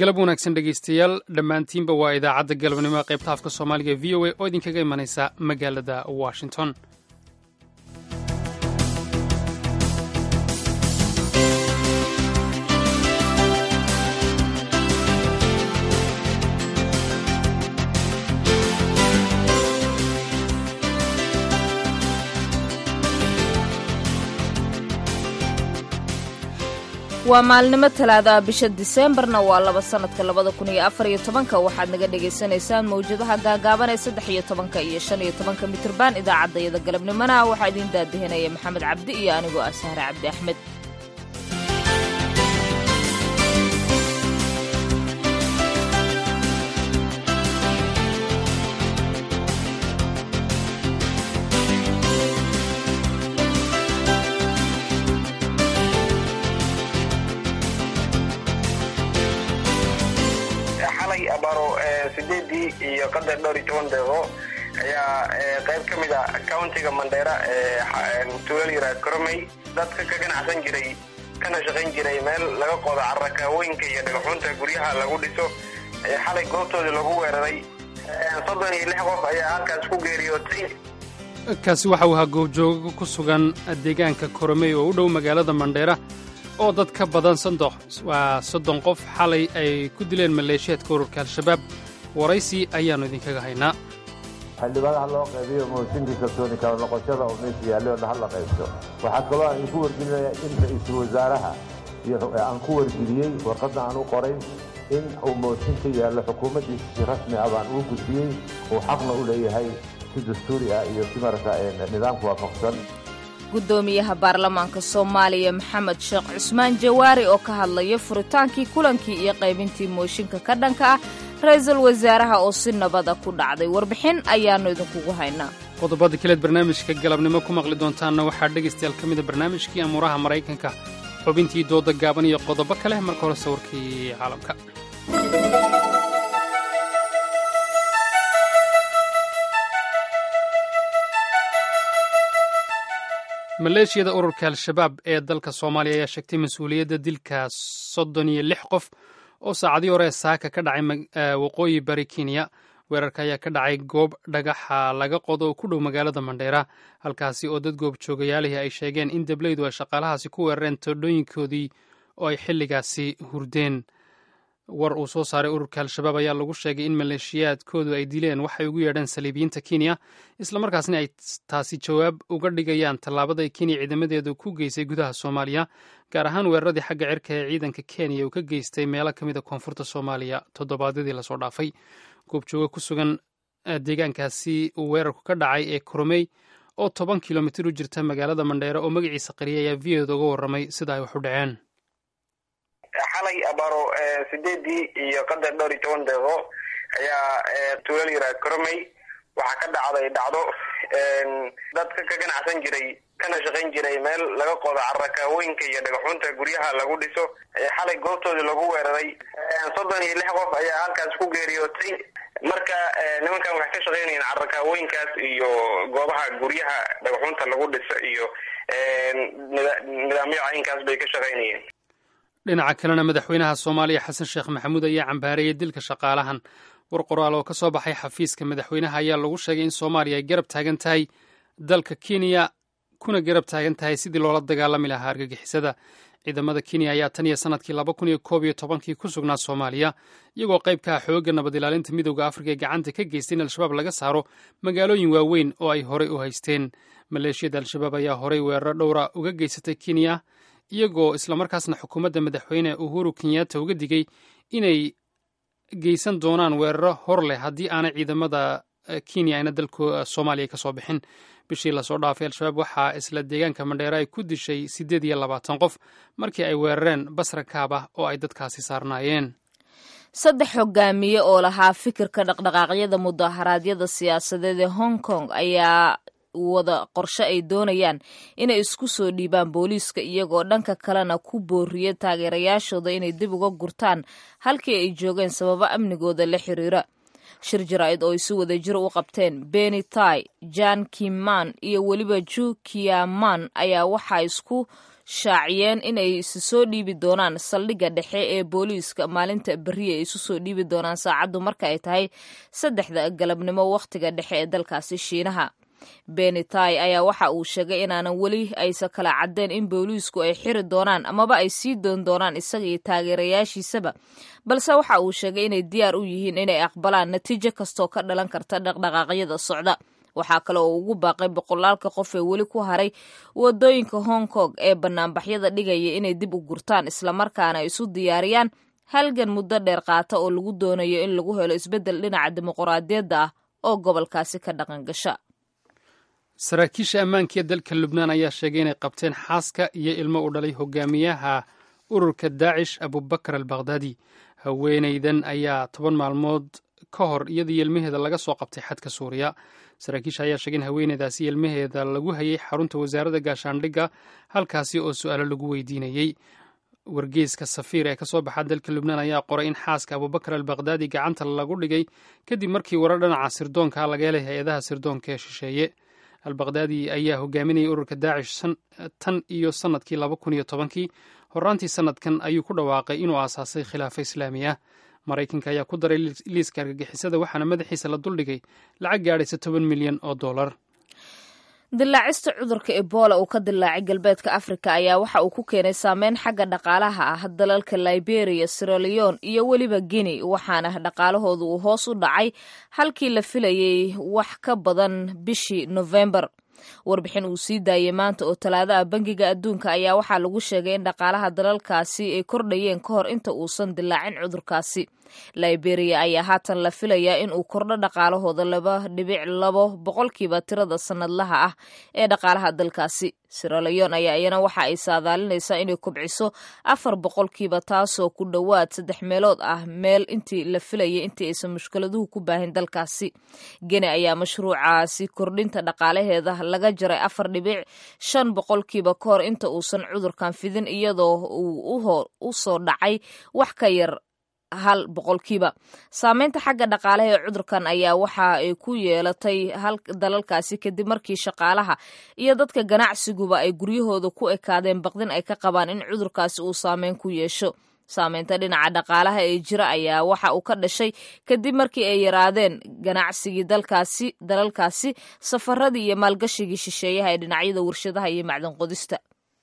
galab wanaagsan dhegaystayaal dhammaantiinba waa idaacadda galabnimo ee qaybta afka soomaaliga v o a oo idinkaga imanaysa magaalada washington waa maalnimo talaada bisha diseembarna waa laba sannadka labada kun iyo afar iyo tobanka waxaad naga dhagaysanaysaan mawjadaha gaagaaban ee saddex iyo tobanka iyo shan iyo tobanka mitriban idaacaddayada galabnimona waxaa idiin daadihinaya maxamed cabdi iyo anigoo ah sahre cabdi axmed abaro sideedii iyo qadar dhowr iyo toban deeqo ayaa qayb ka mid a countiga mandheera tuulal yaraad koromey dadka ka ganacsan jiray kana shaqayn jiray meel laga qodo carakaawooyinka iyo dhagaxuunta guryaha lagu dhiso xalay goobtoodii lagu weeraray soddon iyo lix qof ayaa halkaas ku geeriyootay kaasi waxa uu ahaa goobjoogo ku sugan deegaanka koromey oo u dhow magaalada mandheera oo dad ka badan waa soddon qof xalay ay ku dileen maleeshiyaadka ururka al-shabaab waraysi ayaannu idinkaga haynaa xildhibaanaha loo qaybiyo mooshinkii kalsooni kala noqoshada oo meesha yaallay oo dhaha la qaybto waxaa kaloo aan ku wargelinayaa in ra-iisul wasaaraha aan ku wargeliyey warqadda aan u qoray in uu mooshin ka yaallo xukuumaddiisa si rasmi ah baan uu gudbiyey uu xaqna u leeyahay si dastuuri ah iyo si marata nidaamka waafaqsan guddoomiyaha baarlamaanka soomaaliya maxamed sheekh cusmaan jawaari oo ka hadlaya furitaankii kulankii iyo qaybintii mooshinka ka dhanka ah ra-iisul wasaaraha oo si nabada ku dhacday warbixin ayaannu idinkugu haynaa qodobada kaleed barnaamijka galabnimo ku maqli doontaanna waxaa dhegaystayaal ka mida barnaamijkii amuuraha maraykanka xubintii dooda gaaban iyo qodobo kale marka hore sawirkii caalamka maleeshiyada ururka al-shabaab ee dalka soomaaliya ayaa sheegtay mas-uuliyadda dilka soddon iyo lix qof oo saacadii hore saaka ka dhacay waqooyi bari kenya weerarka ayaa ka dhacay goob dhagaxa laga qodo oo ku dhow magaalada mandheera halkaasi oo dad goobjoogayaalihii ay sheegeen in deblaydu ay shaqaalahaasi ku weerareen toodhooyinkoodii oo ay xilligaasi hurdeen war uu soo saaray ururka al-shabaab ayaa lagu sheegay in maleeshiyaadkoodu ay dileen waxay ugu yeedheen saliibiyiinta kenya islamarkaasna ay taasi jawaab uga dhigayaan tallaabada ay kenya ciidamadeedu ku geysay gudaha soomaaliya gaar ahaan weeraradii xagga cirka ee ciidanka kenya uu ka geystay meelo ka mid a koonfurta soomaaliya toddobaadyadii lasoo dhaafay goobjooga ku sugan deegaankaasi uu weerarku ka dhacay ee koromey oo toban kilomitir u jirta magaalada mandheere oo magaciisa qariya ayaa v oda uga warramay sida ay wax u dhaceen xalay abaro sideedii iyo qadar dhowr iyo toban deeqo ayaa tuulal yaraad koromey waxaa ka dhacday dhacdo dadka ka ganacsan jiray kana shaqayn jiray meel laga qodo carakaawooyinka iyo dhagaxuunta guryaha lagu dhiso xalay goobtoodii lagu weeraray soddon iyo lix qof ayaa halkaas ku geeriyootay marka nimankan waxay ka shaqaynayeen carakaawooyinkaas iyo goobaha guryaha dhagaxuunta lagu dhiso iyo nidaamyo caynkaas bay ka shaqaynayeen dhinaca kalena madaxweynaha soomaaliya xasan sheekh maxamuud ayaa cambaareeyey dilka shaqaalahan war qoraal oo ka soo baxay xafiiska madaxweynaha ayaa lagu sheegay in soomaaliya ay garab taagan tahay dalka kenya kuna garab taagan tahay sidii loola dagaalami lahaa argagixisada ciidamada kenya ayaa tan iyo sanadkii laba kun iyo koob iyo tobankii ku sugnaa soomaaliya iyagoo qayb ka ah xoogga nabad ilaalinta midowda afrika ee gacanta ka geystay in al-shabaab laga saaro magaalooyin waaweyn oo ay horey u haysteen maleeshiyada al-shabaab ayaa horey weeraro dhowra uga geysatay kenya iyagoo islamarkaasna xukuumadda madaxweyne uhuru kenyatta uga digay inay geysan doonaan weeraro hor leh haddii aanay ciidamada kenya ayna dalka soomaaliya ka soo bixin bishii lasoo dhaafay al-shabaab waxaa isla deegaanka mandheera ay ku dishay siddeed iyo labaatan qof markii ay weerareen basra kaaba oo ay dadkaasi saarnaayeen saddex hogaamiye oo lahaa fikirka dhaqdhaqaaqyada mudaharaadyada siyaasadeed ee hong kong ayaa wada qorshe ay doonayaan inay isku soo dhiibaan booliiska iyagoo dhanka kalena ku booriya taageerayaashooda inay dib uga gurtaan halkii ay joogeen sababo amnigooda la xiriira shir jaraa'id oo ay si wada jir u qabteen beni tai jan kiman iyo weliba ju kiaman ayaa waxaa isku shaaciyeen inay isu soo dhiibi doonaan saldhigga dhexe ee booliiska maalinta beriya ay isu soo dhiibi doonaan saacaddu marka ay tahay saddexda galabnimo wakhtiga dhexe ee dalkaasi shiinaha benitai ayaa waxa uu sheegay inaanan weli aysa kala caddeen in booliisku ay xiri doonaan amaba ay sii doon doonaan isaga iyo taageerayaashiisaba balse waxa uu sheegay inay diyaar u yihiin inay aqbalaan natiijo kastoo ka dhalan karta dhaqdhaqaaqyada socda waxaa kale oo ugu baaqay boqolaalka qof ee weli ku haray wadooyinka hong kong ee banaanbaxyada dhigaya inay dib u gurtaan islamarkaana isu diyaariyaan halgan muddo dheer qaata oo lagu doonayo in lagu helo isbeddel dhinaca dimuqraadiyadda ah oo gobolkaasi ka dhaqan gasha saraakiisha ammaanka ee dalka lubnaan ayaa sheegay inay qabteen xaaska iyo ilmo u dhalay hogaamiyaha ururka daacish abubakar al bakhdadi haweenaydan ayaa toban maalmood ka hor iyadii ilmaheeda laga soo qabtay xadka suuriya saraakiisha ayaa sheegay in haweeneydaasi ilmaheeda lagu hayay xarunta wasaaradda gaashaandhigga halkaasi oo su-aalo lagu weydiinayey wargeyska safiir ee kasoo baxa dalka lubnaan ayaa qoray in xaaska abubakar al bakhdadi gacanta lagu dhigay kadib markii warar dhinaca sirdoonka laga helay hay-adaha sirdoonka ee shisheeye al bakhdadi ayaa hogaaminayay ururka daacish tan iyo sannadkii laba kun iyo tobankii horaantii sannadkan ayuu ku dhawaaqay inuu aasaasay khilaafa islaami ah maraykanka ayaa ku daray liiska argagixisada waxaana madaxiisa la duldhigay lacag gaadhaysa toban milyan oo dollar dilaacista cudurka ebola uu ka dilaacay galbeedka afrika ayaa waxa uu ku keenay saameyn xagga dhaqaalaha ah dalalka liberia siraleon iyo weliba guinea waxaana dhaqaalahoodu uu hoos u dhacay halkii la filayay wax ka badan bishii novembar warbixin uu sii daayey maanta oo talaado ah bangiga adduunka ayaa waxaa lagu sheegay in dhaqaalaha dalalkaasi ay kordhayeen ka hor inta uusan dilaacin cudurkaasi liberia ayaa haatan la filayaa in uu kordho dhaqaalahooda laba dhibic labo boqolkiiba tirada sanadlaha ah ee dhaqaalaha dalkaasi siraleon ayaa iyana waxa ay saadaalinaysaa inay kobciso afar boqolkiiba taasoo ku dhowaad saddex meelood ah meel intii la filayay intii aysan mushkiladuhu ku baahin dalkaasi gene ayaa mashruucaasi kordhinta dhaqaalaheeda laga jaray afar dhibic shan boqolkiiba ka hor inta uusan cudurkan fidin iyadoo uu u soo dhacay wax ka yar hal boqolkiiba saameynta xagga dhaqaalaha ee cudurkan ayaa waxa ay ku yeelatay dalalkaasi kadib markii shaqaalaha iyo dadka ganacsiguba ay guryahooda ku ekaadeen baqdin ay ka qabaan in cudurkaasi uu saameyn ku yeesho saameynta dhinaca dhaqaalaha ee jira ayaa waxa uu ka dhashay kadib markii ay yaraadeen ganacsigii dalkaasi dalalkaasi safaradii iyo maalgashigii shisheeyaha ee dhinacyada warshadaha iyo macdan qodista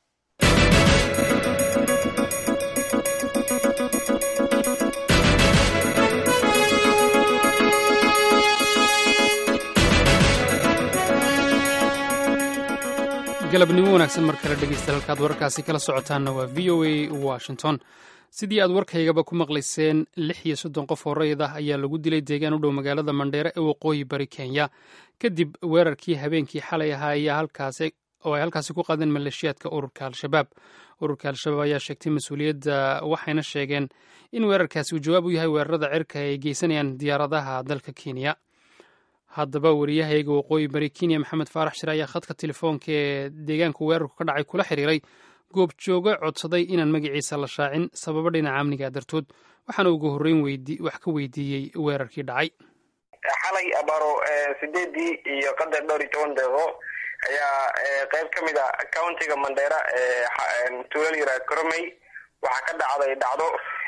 galabnimo wanaagsan mar kale dhegeysta halkaad wararkaasi kala socotaanna waa v o a washington sidii aad warkaygaba ku maqlayseen lix iyo soddon qof oo rayid ah ayaa lagu dilay deegaan u dhow magaalada mandheere ee waqooyi bari kenya kadib weerarkii habeenkii xalay ahaa ayaa halkaasi oo ay halkaasi ku qaadeen maleeshiyaadka ururka al-shabaab ururka al-shabaab ayaa sheegtay mas-uuliyadda waxayna sheegeen in weerarkaasi uu jawaab u yahay weerarada cirka ay geysanayaan diyaaradaha dalka kenya haddaba wariyahayga waqooyi bari kenya maxamed faarax shire ayaa khadka telefoonka ee deegaanku weerarku ka dhacay kula xiriiray goobjooge codsaday inaan magaciisa la shaacin sababo dhinaca amniga dartood waxaana ugu horreyn wax ka weydiiyey weerarkii dhacay xalay abaro sideedii iyo qadar dhowr iyo toban deeqo ayaa qeyb ka mid a countiga mandheera ee tuulal yiraad koromey waxaa ka dhacday dhacdo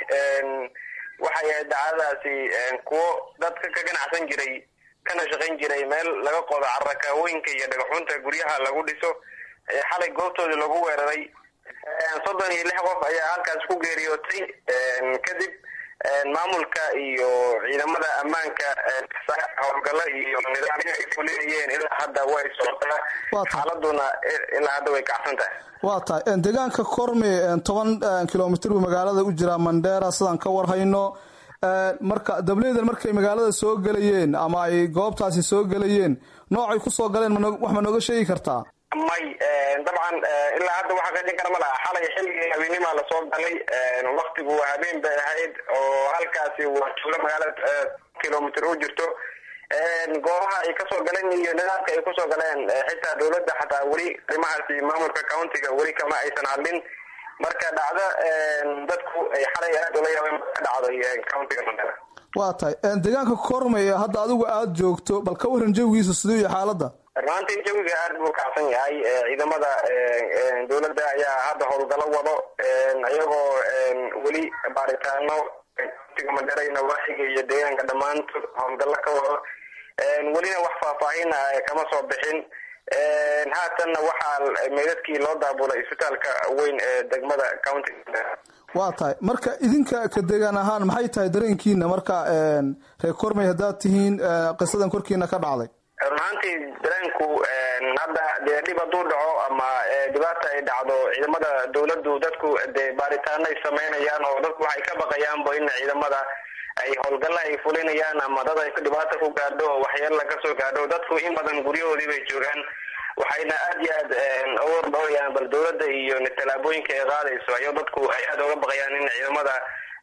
waxay ahayd dhacdadaasi kuwo dadka ka ganacsan jiray kana shaqayn jiray meel laga qodo carakaawooyinka iyo dhagaxunta guryaha lagu dhiso xalay goobtoodii lagu weeraray soddon iyo lix qof ayaa halkaas ku geeriyootay kadib maamulka iyo ciidamada ammaanka howlgalo iyo nidaamyo ay fulinayeen ilaa hadda way socotaa xaaladuna ilaa hadda way kacsan tahay waa tahay deegaanka korme toban kilomitr buu magaalada u jiraa mandheera sidaan ka warhayno marka dableydan markay magaalada soo gelayeen ama ay goobtaasi soo gelayeen noocay kusoo galeen wax ma nooga sheegi kartaa may dabcan ilaa hadda waxa qeexin kara ma laha xalay xilligii habeenimaa lasoo galay waktigu habeen bay ahayd oo halkaasi waa tuulo magaalada kilomitr u jirto goobaha ay kasoo galeen iyo nidaamka ay kusoo galeen xitaa dawladda xataa weli arrimahaasi maamulka countiga weli kama aysan hadlin marka dhacdo dadku ay xalay aad ula yaabeen ka dhacday countiga mandera waa tahay deegaanka kormay hadda adigu aada joogto bal ka waran jawigiisa siduu iyo xaaladda runaantii jawiga aada buu kacsan yahay ciidamada dowladda ayaa hadda howlgalo wado iyagoo weli baaritaano tiga mandherayna waaxiga iyo deegaanka dhammaantood howlgallo ka wado welina wax faahfaahin kama soo bixin haatanna waxaa meydadkii loo daabulay isbitaalka weyn ee degmada county waa tahay marka idinka ka deegaan ahaan maxay tahay dareenkiina marka reer kormey haddaad tihiin qisadan korkiina ka dhacday run ahaantii dareenku hadda dee dhib hadduu dhaco ama dhibaata ay dhacdo ciidamada dawladdu dadku dee baaritaano ay sameynayaan oo dadku waxay ka baqayaanba in ciidamada ay howlgalla ay fulinayaan ama dad ay dhibaata ku gaadho oo waxyeella kasoo gaadho dadku in badan guryahoodii bay joogaan waxayna aada iyo aad uga dhowrayaan bal dawladda iyo tallaabooyinka ay qaadayso ayo dadku ay aada uga baqayaan in ciidamada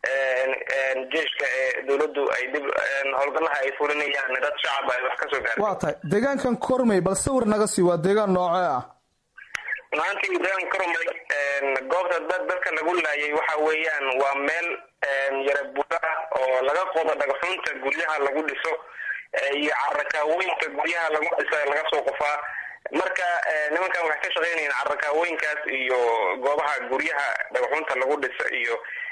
jeeshka ee dawladdu ay dib howlgallaha ay fulinayaan dad shacab ay wax kasoo gaadho waa tahay deegaankan kormey bal sawir naga sii waa deegaan noocee ah maantii deegaan kormey goobta dad dadka lagu laayay waxa weeyaan waa meel yara buda oo laga qodo dhagxunta guryaha lagu dhiso iyo carakaawooyinka guryaha lagu dhiso laga soo qofaa marka nimankan waxay ka shaqeynayaan carakaawooyinkaas iyo goobaha guryaha dhagaxunta lagu dhiso iyo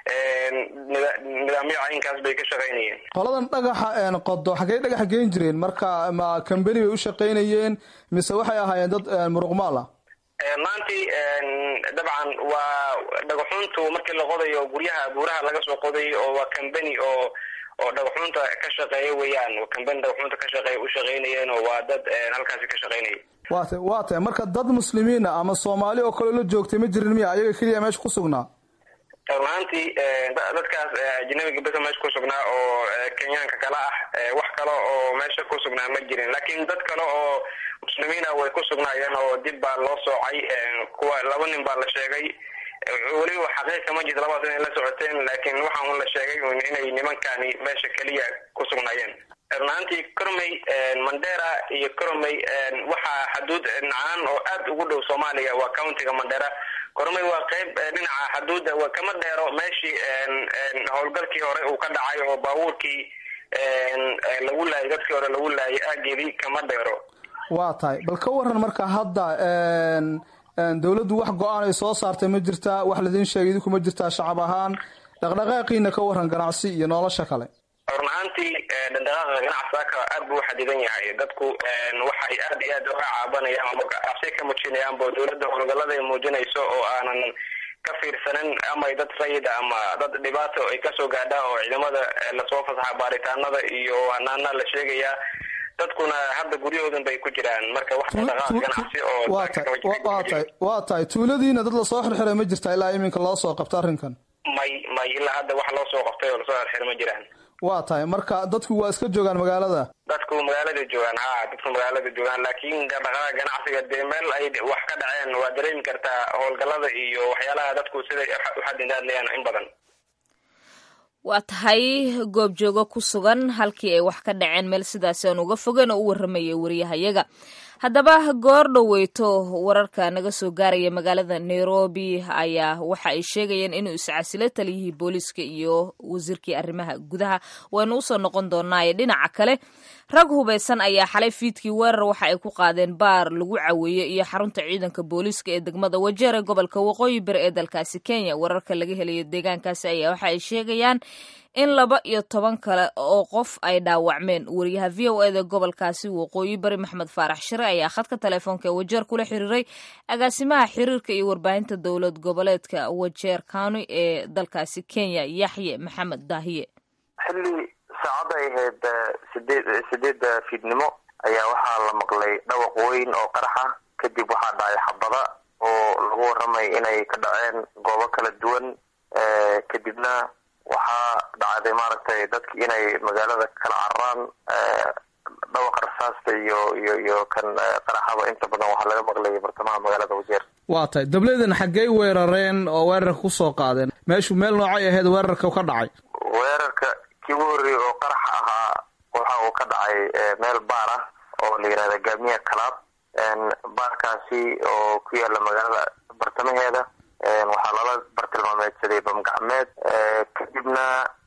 nidaamyo caynkaas bay ka shaqeynayeen qoladan dhagaxa qodo xaggey dhagaxa geen jireen marka ma cambeni bay u shaqeynayeen mise waxay ahaayeen dad muruqmaal ah maantii dabcan waa dhagaxuntu markii la qodayo guryaha buuraha laga soo qoday oo waa cambeni oo oo dhagaxunta ka shaqeeya weeyaan cambeni dhagaxunta ka shaqeeya u shaqeynayeen oo waa dad halkaasi ka shaqeynaya waa ta waa tahay marka dad muslimiina ama soomaali oo kale la joogtay ma jirin miya ayaga keliya meesha ku sugnaa runaantii dadkaas ajnabiga besa meesha ku sugnaa oo kenyaanka kale ah wax kale oo meesha ku sugnaa ma jirin laakiin dad kale oo muslimiina way ku sugnaayeen oo dib baa loo soocay kuwa laba nin baa la sheegay weliba xaqiiqa ma jirto labadaas inay la socoteen laakiin waxaa un la sheegay inay nimankani meesha keliya ku sugnaayeen runaantii cormey mandera iyo cormey waxaa xaduud nacaan oo aada ugu dhow soomaaliya waa countiga mandera cormey waa qeyb dhinaca xaduudda waa kama dheero meeshii howlgalkii hore uu ka dhacay oo baabuurkii lagu laayay dadkii hore lagu laayay aageedii kama dheero waa tahay bal ka waran marka hadda dawladdu wax go-aan ay soo saartay ma jirtaa wax laidin sheegay idinku ma jirtaa shacab ahaan dhaqdhaqaaqiina ka waran ganacsi iyo nolosha kale run ahaantii dhaqdhaqaaqa ganacsiaka aada buu xadidan yahay dadku waxay aada iyo aad uga caabanayaan ama cabsi ka muujinayaan bo dawladda howlgallada ay muujinayso oo aanan ka fiirsanin ama dad sayid ama dad dhibaato ay kasoo gaadha oo ciidamada lasoo fasaxa baaritaanada iyo hanaana la sheegayaa dadkuna hadda guryahoodan bay ku jiraan marka wax dhaqdhaqaaq ganacsi oo waa tahay waa tahay waa tahay tuuladiina dad lasoo xirxiray ma jirtaa ilaa iminka loo soo qabta arrinkan may may ilaa hadda wax loo soo qabtay oo lasoo xirxiray ma jiraan waa tahay marka dadku waa iska joogaan magaalada dadku magaalada joogaan ha dadku magaalada joogaan laakiin dhaqdhaqaaqa ganacsiga dee meel ay wax ka dhaceen waa dareemi kartaa howlgallada iyo waxyaalaha dadku siday uxadindaadlayaan in badan waa tahay goobjoogo ku sugan halkii ay wax ka dhaceen meel sidaasi aan uga fogeyn oo u warramaya wariyahayaga haddaba goor dhoweyto wararka naga soo gaaraya magaalada nairobi ayaa waxa ay sheegayeen inuu iscasilo taliyihii booliiska iyo wasiirkii arrimaha gudaha waynu usoo noqon doonaaye dhinaca kale rag hubaysan ayaa xalay fiidkii weerar waxa ay ku qaadeen baar lagu caweeye iyo xarunta ciidanka booliiska ee degmada wajeer ee gobolka waqooyi bari ee dalkaasi kenya wararka laga helayo deegaankaasi ayaa waxa ay sheegayaan in laba iyo toban kale oo qof ay dhaawacmeen wariyaha v o eda gobolkaasi waqooyi bari maxmed faarax shire ayaa khadka telefoonka ee wajeer kula xiriiray agaasimaha xiriirka iyo warbaahinta dowlad goboleedka wajeer county ee dalkaasi kenya yaxye maxamed daahiye xilli saacadda ay ahayd sideed sideedda fiidnimo ayaa waxaa la maqlay dhawaq weyn oo qaraxa kadib waxaa dhacay xabada oo lagu warramay inay ka dhaceen goobo kala duwan kadibna waxaa dhacday maaragtay dadki inay magaalada kala cararaan dhawaqa rasaasta iyo iyo iyo kan qaraxaba inta badan waxaa laga maqlayay bartamaha magaalada wajeer waa tahay dableedan xaggey weerareen oo weerarka kusoo qaadeen meeshu meel noocay ahayd weerarka ka dhacay weerarka kii ugu horreeyey oo qaraxa ahaa waxa uu ka dhacay meel baar ah oo la yihahda gaamiya kalaab baarkaasi oo ku yaala magaalada bartamaheeda waxaa lala bartilmaameedsaday bamgacmeed kadibna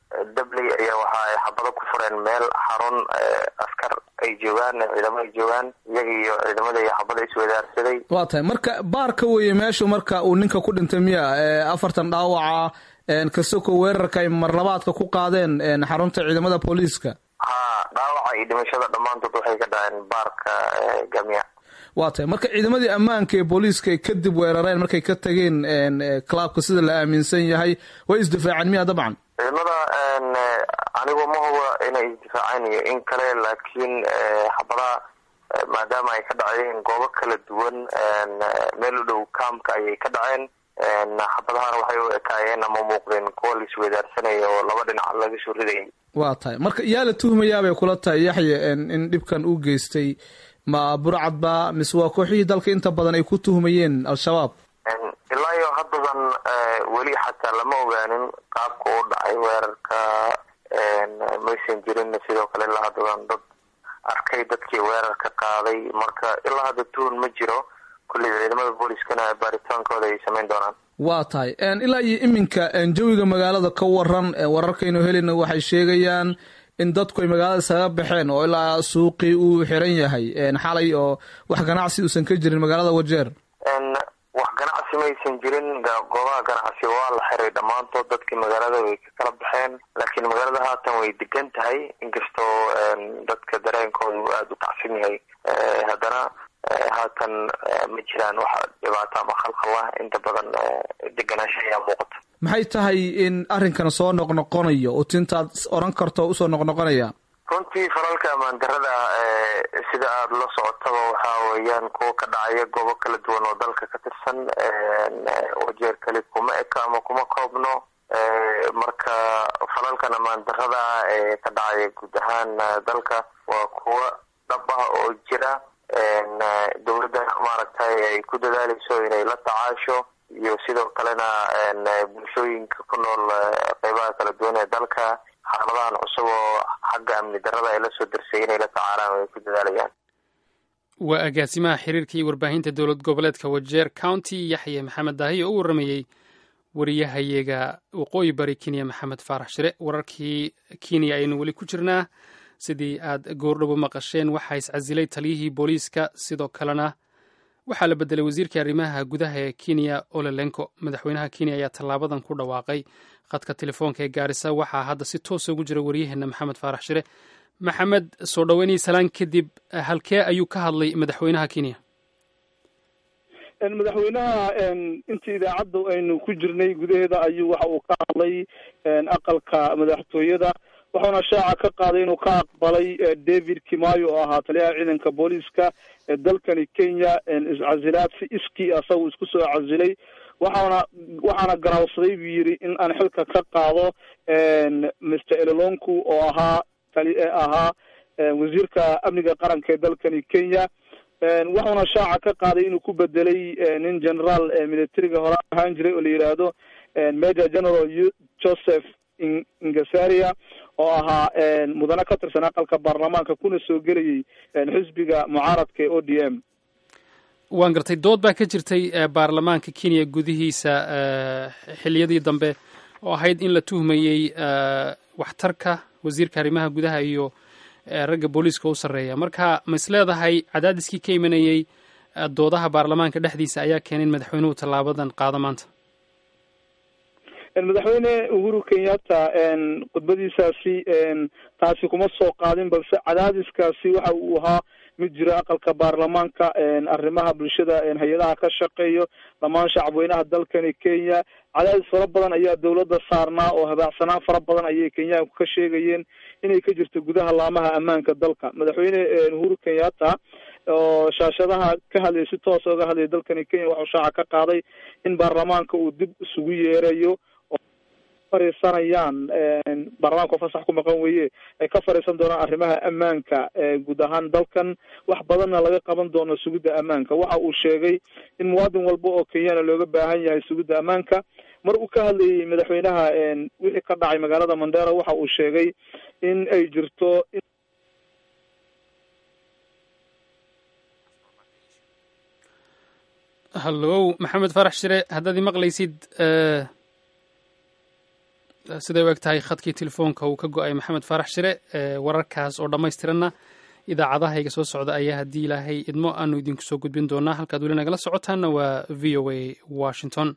dabley ayaa waxa ay xabado ku fureen meel xarun askar ay joogaan ciidamo ay joogaan iyaga iyo ciidamada iyo xabada iswadaarsaday waa tahay marka baarka weeye meeshu marka uu ninka ku dhintay miya afartan dhaawaca kasoko weerarka ay marlabaadka ku qaadeen xarunta ciidamada booliiska ha dhaawaca iyo dhimashada dhammaantood waxay ka dhaceen baarka gamya waa tahay marka ciidamadii ammaanka ee booliiska ay kadib weerareen markay ka tageen clubka sida la aaminsan yahay way isdifaaceen miya dabcan ciidamada anigu ma huba inay isdifaaceen iyo in kale laakiin xabadaha maadaama ay ka dhaceen goobo kala duwan meel u dhow kaamka ayay ka dhaceen xabadahana waxay u ekaayeen ama muuqdeen kuwa la isweydaarsanaya oo laba dhinac laga soo ridayay waa tahay marka yaa la tuhmayaabay kula tahay yaxya in dhibkan uu geystay ma burcadba mise waa kooxihii dalka inta badan ay ku tuhmayeen al-shabaab ilaa iyo haddadan weli xataa lama ogaanin qaabka u dhacay weerarka maysan jirin sidoo kale ilaa haddadan dad arkay dadkii weerarka qaaday marka ilaa hadda tuhun ma jiro kulley ciidamada booliiskana baaritaankooda ay samayn doonaan waa tahay ilaa iyo iminka jawiga magaalada ka waran wararkaynu helina waxay sheegayaan in dadku ay magaalada isaga baxeen oo ilaa suuqii uu xiran yahay xalay oo wax ganacsi uusan ka jirin magaalada wajeer wax ganacsi maysan jirin goobaha ganacsi waa la xiray dhammaantood dadkii magaalada way ka kala baxeen laakiin magaalada haatan way degan tahay inkastoo dadka dareenkooda uu aada u kacsan yahay haddana haatan ma jiraan wax dhibaato ama khalkhalah inta badan deganaansha ayaa muuqata maxay tahay in arrinkan soo noqnoqonayo oo tintaad oran karto usoo noqnoqonaya runtii falalka ammaan darada sida aada la socotaba waxaa weeyaan kuwa ka dhacaya goobo kala duwan oo dalka ka tirsan wajeer kali kuma eka ama kuma koobno marka falalkan ammaan darada ee ka dhacaya guud ahaan dalka waa kuwa dhab ah oo jira dowladda maaragtay ay ku dadaaleyso inay la tacaasho iyo sidoo kalena bulshooyinka ku nool qeybaha kala duwan ee dalka xaaladahan cusub oo xagga amni darada ay la soo dirsay inay la tacaalaan ay ku dadaalayaan waa agaasimaha xiriirka iyo warbaahinta dowlad goboleedka wajeer county yaxye maxamed daahi oo u warramayey wariyahayaga waqooyi bari kenya maxamed faarax shire wararkii kenya ayaynu weli ku jirnaa sidii aad goordhobo maqasheen waxaa iscasilay taliyihii booliiska sidoo kalena waxaa la bedelay wasiirkii arrimaha gudaha ee kenya olelenko madaxweynaha kenya ayaa tallaabadan ku dhawaaqay khadka telefoonka ee gaarisa waxaa hadda si toosa ugu jira waryaheena maxamed faarax shire maxamed soo dhoweynii salaan kadib halkee ayuu ka hadlay madaxweynaha kenya madaxweynaha intii idaacadda aynu ku jirnay gudaheeda ayuu waxa uu ka hadlay aqalka madaxtooyada wuxuuna shaaca ka qaaday inuu ka aqbalay david kimayo oo ahaa taliyaha ciidanka booliiska ee dalkani kenya iscasilaad si iskii asagu isku soo casilay waxaana waxaana garaawsaday buu yidhi in aan xilka ka qaado mr elolonku oo ahaa tali ahaa wasiirka amniga qaranka ee dalkani kenya wuxuuna shaaca ka qaaday inuu ku bedelay nin generaal militariga hore ahaan jiray oo la yidhaahdo major general joseph ingasaria oo ahaa mudane ka tirsan aqalka baarlamaanka kuna soo gelayay xisbiga mucaaradka ee o d m waan gartay dood baa ka jirtay baarlamaanka kenya gudihiisa xiliyadii dambe oo ahayd in la tuhmayey waxtarka wasiirka arrimaha gudaha iyo ragga booliiska u sarreeya marka ma is leedahay cadaadiskii ka imanayey doodaha baarlamaanka dhexdiisa ayaa keenay in madaxweynuhu tallaabadan qaado maanta madaxweyne uhuru kenyatta khudbadiisaasi taasi kuma soo qaadin balse cadaadiskaasi waxa uu ahaa mid jiro aqalka baarlamaanka arrimaha bulshada hay-adaha ka shaqeeyo dhammaan shacabweynaha dalkani kenya cadaadis fara badan ayaa dowladda saarnaa oo habaacsanaan fara badan ayay kenyaanku ka sheegayeen inay ka jirto gudaha laamaha ammaanka dalka madaxweyne uhuru kenyatta oo shaashadaha ka hadlaya si toosa oga hadlaya dalkani kenya waxuu shaaca ka qaaday in baarlamaanka uu dib isugu yeerayo fariisanayaan baarlamaanka oo fasax ku maqan weye ay ka fariisan doonaan arrimaha ammaanka guud ahaan dalkan wax badanna laga qaban doono sugidda ammaanka waxa uu sheegay in muwaadin walba oo kenyana looga baahan yahay sugidda ammaanka mar uu ka hadlayay madaxweynaha wixii ka dhacay magaalada mandera waxa uu sheegay in ay jirto hallow maxamed farax shire haddaad i maqlaysid siday u eg tahay khadkii telefoonka uu ka go-ay maxamed faarax shire wararkaas oo dhammaystiranna idaacadahayga soo socda ayaa haddii ilaahay idmo aanu idinku soo gudbin doonaa halkaad weli nagala socotaanna waa v o a washington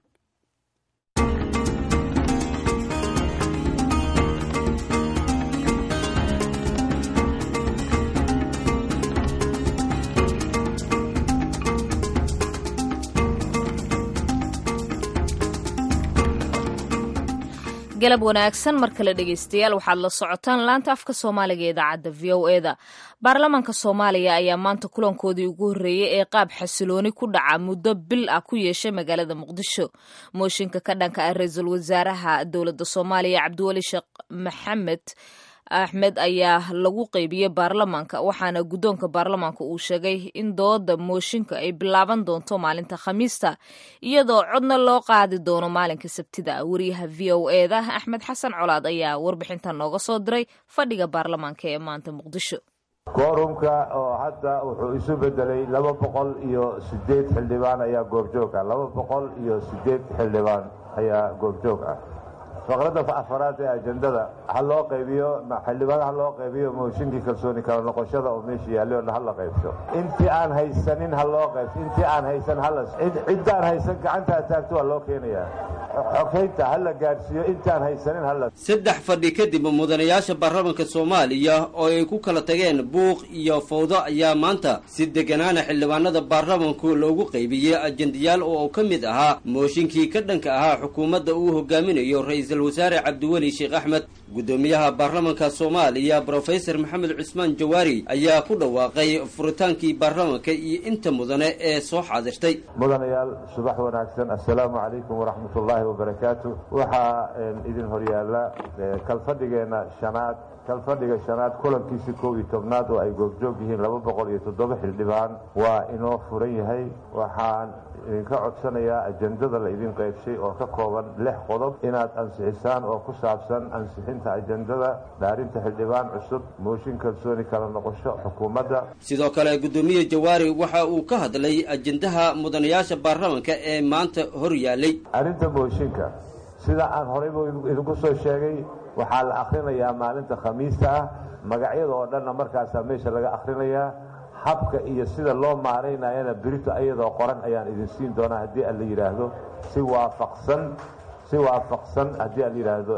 galab wanaagsan mar kale dhegeystayaal waxaad la socotaan laanta afka soomaaliga ee idaacadda v o eda baarlamaanka soomaaliya ayaa maanta kulankoodii ugu horreeyey ee qaab xasilooni ku dhaca muddo bil ah ku yeeshay magaalada muqdisho mooshinka ka dhanka ah ra-iisul wasaaraha dowladda soomaaliya cabdiweli sheekh maxamed axmed ayaa lagu qeybiyey baarlamaanka waxaana guddoonka baarlamaanka uu sheegay in dooda mooshinka ay bilaaban doonto maalinta khamiista iyadoo codna loo qaadi doono maalinka sabtida wariyaha v o eda axmed xasan colaad ayaa warbixintan nooga soo diray fadhiga baarlamaanka ee maanta muqdisho koorumka oo hadda wuxuu isu bedelay laba boqol iyo sideed xildhibaan ayaa goobjoog ah laba boqol iyo sideed xildhibaan ayaa goobjoog ah faqradda afaraad ee ajendada ha loo qaybiyo xildhibaan ha loo qaybiyo mooshinkii kalsooni kala noqoshada oo meesha yaallay oo ha la qaybso intii aan haysanin ha loo qaybso intii aan haysan hala ciddaan haysan gacantaa taagto waa loo keenayaa xogeynta ha la gaadhsiiyo intaan haysanin hala saddex fadhi kadib mudanayaasha baarlamaanka soomaaliya oo ay ku kala tageen buuq iyo fawdo ayaa maanta si deganaana xildhibaanada baarlamanku loogu qaybiyey ajendayaal oo ka mid ahaa mooshinkii ka dhanka ahaa xukuumadda uu hogaaminayo ra-iisul wasaare cabdiweli sheekh axmed guddoomiyaha baarlamanka soomaaliya brofesor maxamed cusmaan jawaari ayaa ku dhawaaqay furitaankii baarlamanka iyo inta mudane ee soo xaadirtay mudanayaal subax wanaagsan assalaamu calaykum waraxmat ullaahi wabarakaatu waxaa idin horyaala kalfadhigeenna shanaad kalfadhiga shanaad kulankiisi kow iyo tobnaad oo ay goobjoog yihiin laba boqol iyo toddoba xildhibaan waa inoo furan yahay waxaan idinka codsanayaa ajendada la idin qaybshay oo ka kooban lix qodob inaad ansixisaan oo ku saabsan ansixinta ajendada dhaarinta xildhibaan cusub mooshin kalsooni kala noqosho xukuumadda sidoo kale guddoomiye jawaari waxa uu ka hadlay ajendaha mudanayaasha baarlamanka ee maanta hor yaallay arrinta mooshinka sida aan horeyba idinku soo sheegay waxaa la akhrinayaa maalinta khamiista ah magacyada oo dhanna markaasaa meesha laga akhrinayaa habka iyo sida loo maaraynayana berito iyadoo qoran ayaan idin siin doonaa haddii aan la yidhaahdo si waafaqsan si waafaqsan haddii aan la yidhaahdo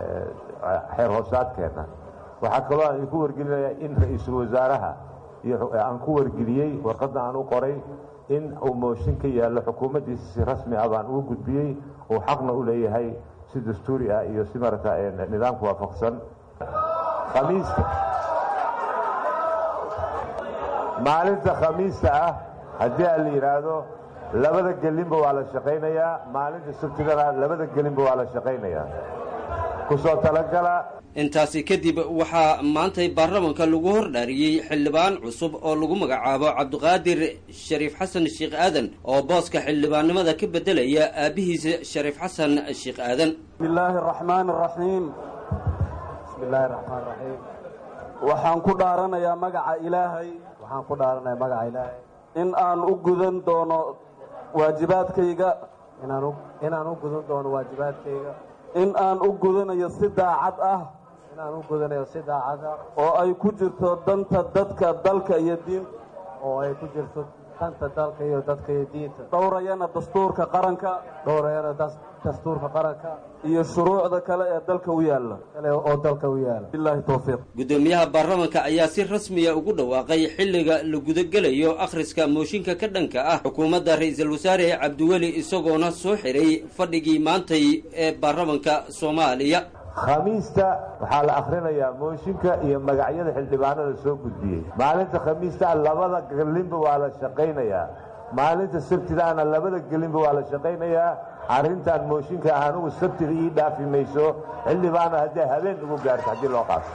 xeer hoosaadkeenna waxaa kaloo aan idinku wargelinayaa in ra-iisul wasaaraha iyo aan ku wargeliyey warqadda aan u qoray in uu mooshin ka yaallo xukuumaddiisa si rasmi ah baan ugu gudbiyey uu xaqna u leeyahay si dastuuri ah iyo si marata nidaamka waafaqsan khamiista maalinta khamiista ah haddii aan la yidhaahdo labada gelinba waa la shaqaynayaa maalinta sabtidana labada gelinba waa la shaqaynayaa kusoo talagala intaasi kadib waxaa maantay baarlamanka lagu hordhaariyey xildhibaan cusub oo lagu magacaabo cabdiqaadir shariif xasan sheekh aadan oo booska xildhibaannimada ka beddelaya aabbihiisa shariif xasan sheekh aadan bismillaahi araxmaan araxiim bismillahi araxmaan raxiim waxaan ku dhaaranayaa magaca ilaahay waxaan ku dhaaranayaa magaca ilaahay in aan u gudan doono waajibaadkayga inaan u gudan doono waajibaadkayga in aan u gudanayo si daacad ah inaan u gudanayo si daacad ah oo ay ku jirto danta dadka dalka iyo diinta oo ay ku jirto danta dalka iyo dadka iyo diinta dhowrayana dastuurka qaranka dhowrayana dastuurka qaranka iyo shuruucda kale ee dalka u yaalla kale oo dalka u yaalla billahi tawfiiq guddoomiyaha baarlamanka ayaa si rasmiya ugu dhawaaqay xilliga la gudagelayo akhriska mooshinka ka dhanka ah xukuumadda ra-iisul wasaare cabdiweli isagoona soo xiray fadhigii maantay ee baarlamanka soomaaliya khamiista waxaa la akhrinayaa mooshinka iyo magacyada xildhibaanada soo gudbiyey maalinta khamiista labada gelinba waa la shaqaynayaa maalinta sabtidaana labada gelinba waa la shaqaynayaa arrintan mooshinka ah anugu sabtida ii dhaafi mayso xildhibaana haddii habeen ugu gaarto haddii loo qaato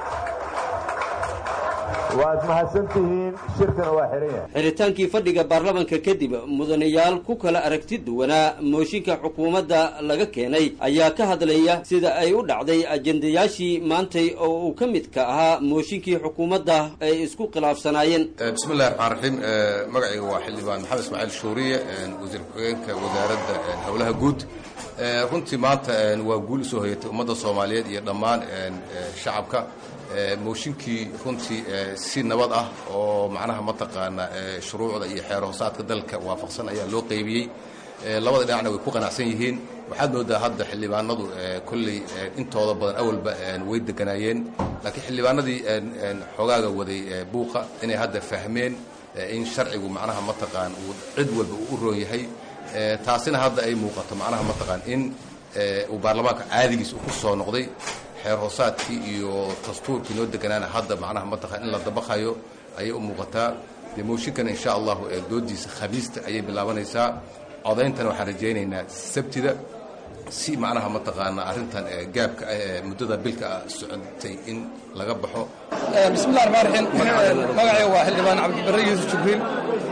waad mahadsantihiin shirkana waa xihan yahay xiritaankii fadhiga baarlamanka kadib mudanayaal ku kala aragti duwanaa mooshinka xukuumadda laga keenay ayaa ka hadlaya sida ay u dhacday ajendayaashii maantay oo uu ka midka ahaa mooshinkii xukuumadda ay isku khilaafsanaayeen bismillahi raxmaan raxiim magacayga waa xildhibaan maxamed ismaaciil shuuriye wasiir ku-xigeenka wasaaradda howlaha guud runtii maanta waa guul usoo hoyatay ummadda soomaaliyeed iyo dhammaan shacabka mooshinkii runtii si nabad ah oo macnaha mataqaana shuruucda iyo xeer hoosaadka dalka waafaqsan ayaa loo qaybiyey labada dhinacna way ku qanacsan yihiin waxaad moodaa hadda xildhibaanadu kolley intooda badan awalba way deganaayeen laakiin xildhibaanadii xogaaga waday buuqa inay hadda fahmeen in sharcigu macnaha mataqaan uu cid walba uu u roon yahay taasina hadda ay muuqato macnaha mataqaan in uu baarlamaanka caadigiis uu ku soo noqday xeer hoosaadkii iyo dastuurkii noo deganaana hadda macnaha mataqaan in la dabaqayo ayay u muuqataa dee mooshinkana insha allahu doodiisa khamiista ayay bilaabanaysaa codayntana waxaan rajaynaynaa sabtida si macnaha mataqaana arrintan gaabka ah ee muddada bilka ah socotay in laga baxo bismillahi raxmaan raxiim magacayga waa xildhibaan cabdibarre yuusuf jibriil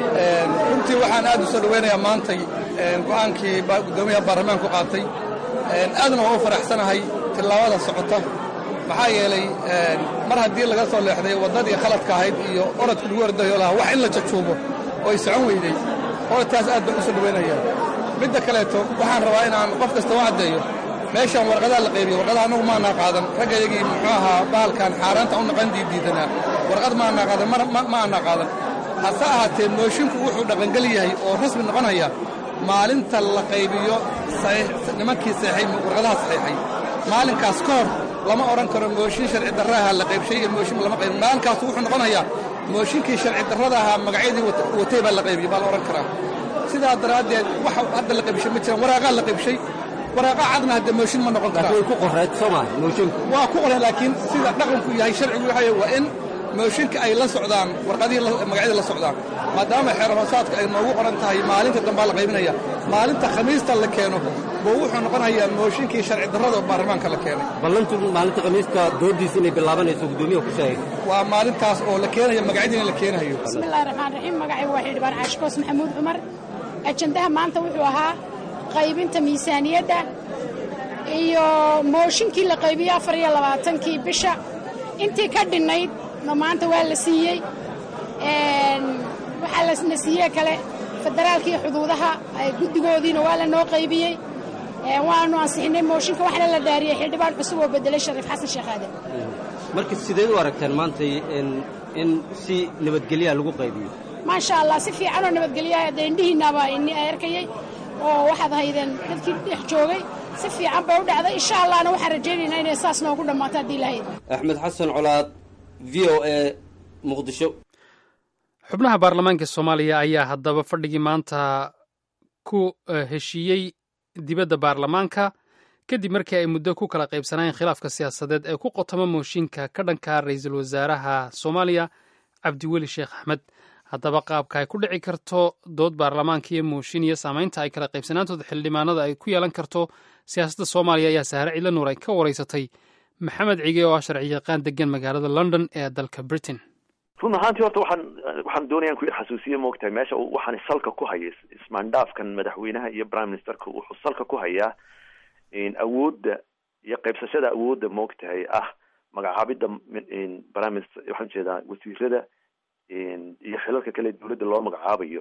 runtii waxaan aad u soo dhoweynayaa maantay go'aankii guddoomiyaha baarlamaanku qaatay aadna waa u faraxsanahay tillaabada socota maxaa yeelay mar haddii laga soo leexday waddadii khaladka ahayd iyo orodkii lagu ordayo lahaa wax in la jajuubo oo ay socon weyday orodkaas aad baan u soo dhoweynayaa midda kaleeto waxaan rabaa inaan qof kasta u caddeeyo meeshaan warqadaha la qaybiyo warqadaha annagu maanaa qaadan raggayagii muxuu ahaa bahalkan xaaraanta u naqan diidiidanaa warqad maanaa qaadan ma aanaa qaadan hase ahaatee moosinku wuxuu dhaqangel yahay oo rasmi noqonaya maalinta la qaybiyo nimankii saxay warqadaha saxiixay maalinkaas ka hor lama odhan karo mooshin sharci darraaha la qaybshay iyo mooshin lama qaybin maalinkaas wuxuu noqonayaa mooshinkii sharci darrada ahaa magacyadii watay baa la qaybiyey baa la odhan karaa sidaa daraaddeed waxa hadda la qaybshay ma jiraan waraaqaa la qaybshay waraaqa cadna hadda mooshin ma noqon karaa way ku qoreed soomaa moosinku waa ku qoreen laakiin sida dhaqanku yahay sharcigu waxa waa in mooshinka ay la socdaan warqadihii magacyadii la socdaan maadaama xeer hoosaadka ay noogu qoran tahay maalinta dambaa la qaybinaya maalinta khamiista la keeno buu wuxuu noqonayaa mooshinkii sharci darrada baarlamaanka la keenay ballantu maalinta khamiiska doodiisa inay bilaabanayso guddoomiyaha ku sheegay waa maalintaas oo la keenayo magacyadiina la keenayo bismillahi raxmaan raxiim magacaygu waa xildhibaan caashikoos maxamuud cumar ajandaha maanta wuxuu ahaa qaybinta miisaaniyadda iyo mooshinkii la qaybiyey afar iyo labaatankii bisha intii ka dhinnayd no maanta waa la siiyey waxaa lasna siiyey kale federaalka iyo xuduudaha guddigoodiina waa la noo qaybiyey waanu ansixinay mooshinka waxaana la dhaariyey xildhibaan cusub oo bedelay shariif xasan sheekh aadan marka sideed u aragteen maantay in si nabadgelyaa lagu qaybiyo maasha allah si fiicanoo nabadgelyaha dee indhihiinaba ini arkayey oo waxaad haydeen dadkii dhex joogay si fiican bay u dhacday insha allahna waxaan rajaynaynaa inay saas noogu dhammaato haddii lahayd axmed xasan colaad v o a muqdisho xubnaha baarlamaanka soomaaliya ayaa haddaba fadhigii maanta ku heshiiyey dibadda baarlamaanka kadib markii ay muddo ku kala qaybsanayeen khilaafka siyaasadeed ee ku qotoma mooshinka ka dhanka ra-iisul wasaaraha soomaaliya cabdiweli sheekh axmed haddaba qaabka ay ku dhici karto dood baarlamaanka iyo mooshin iyo saamaynta ay kala qaybsanaantooda xildhibaanada ay ku yeelan karto siyaasadda soomaaliya ayaa sahare cidla nuur ay ka wareysatay maxamed cige oo ah sharci yaqaan degan magaalada london ee dalka britain run ahaantii horta waxaan waxaan doonayaan ku yar xasuusiye moogtahay meesha waxaan salka ku haya ismaandhaafkan madaxweynaha iyo prime ministerka wuxuu salka ku hayaa awoodda iyo qaybsashada awoodda moogtahay ah magacaabidda prime minister waxaan jeedaa wasiirada iyo xilalka kale dawladda loo magacaabayo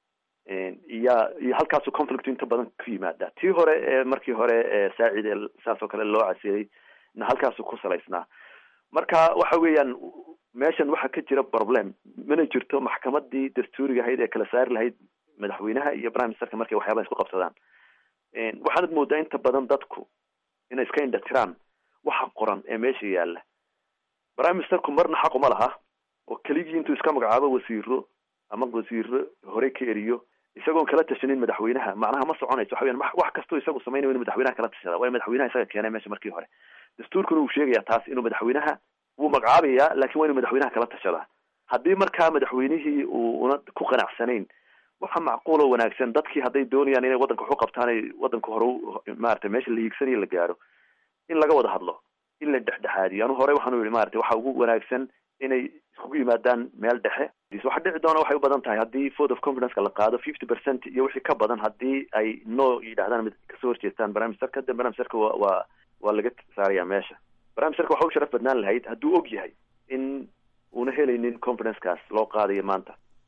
iya iyo halkaasu conflict inta badan ku yimaada tii hore ee markii hore ee saacid ee saas oo kale loo casiyey na halkaasu ku salaysnaa marka waxa weeyaan meeshan waxaa ka jira problem mana jirto maxkamadii dastuuriga ahayd ee kala saari lahayd madaxweynaha iyo prime ministerka markay waxyaabaha isku qabsadaan waxaanad moodaa inta badan dadku inay iska indhatiraan waxa qoran ee meesha yaala prime ministerku marna xaq uma laha oo keligii intuu iska magacaabo wasiiro ama wasiiro hore ka eriyo isagoon kala tashanin madaxweynaha macnaha ma soconayso waxa weyan wax kastoo isagu samaynayo inu madaxweynaha kala tashada waayo madaxweynaha isaga keenay meesha markii hore dastuurkuna uu sheegaya taas inuu madaxweynaha wuu magacaabayaa lakin waa inuu madaxweynaha kala tashadaa haddii markaa madaxweynihii uu una ku qanacsanayn waxa macquuloo wanaagsan dadkii hadday doonayaan inay waddanka waxu qabtaan ay waddanka hore maarata meesha la hiigsanayo la gaaro in laga wada hadlo in la dhexdhexaadiyo anu hore waxaanu yihi maarata waxa ugu wanaagsan inay iskugu yimaadaan meel dhexe waxa dhici doona waxay u badan tahay haddii vote of confidence-ka la qaado fifty percent iyo wixii ka badan haddii ay no yidhahdaan mid kasoo horjeestaan prime ministerka de prime ministerka wa waa waa laga saaraya meesha prime ministerka waxa u sharaf badnaan lahayd hadduu og yahay in una helaynin confidence-kaas loo qaadayo maanta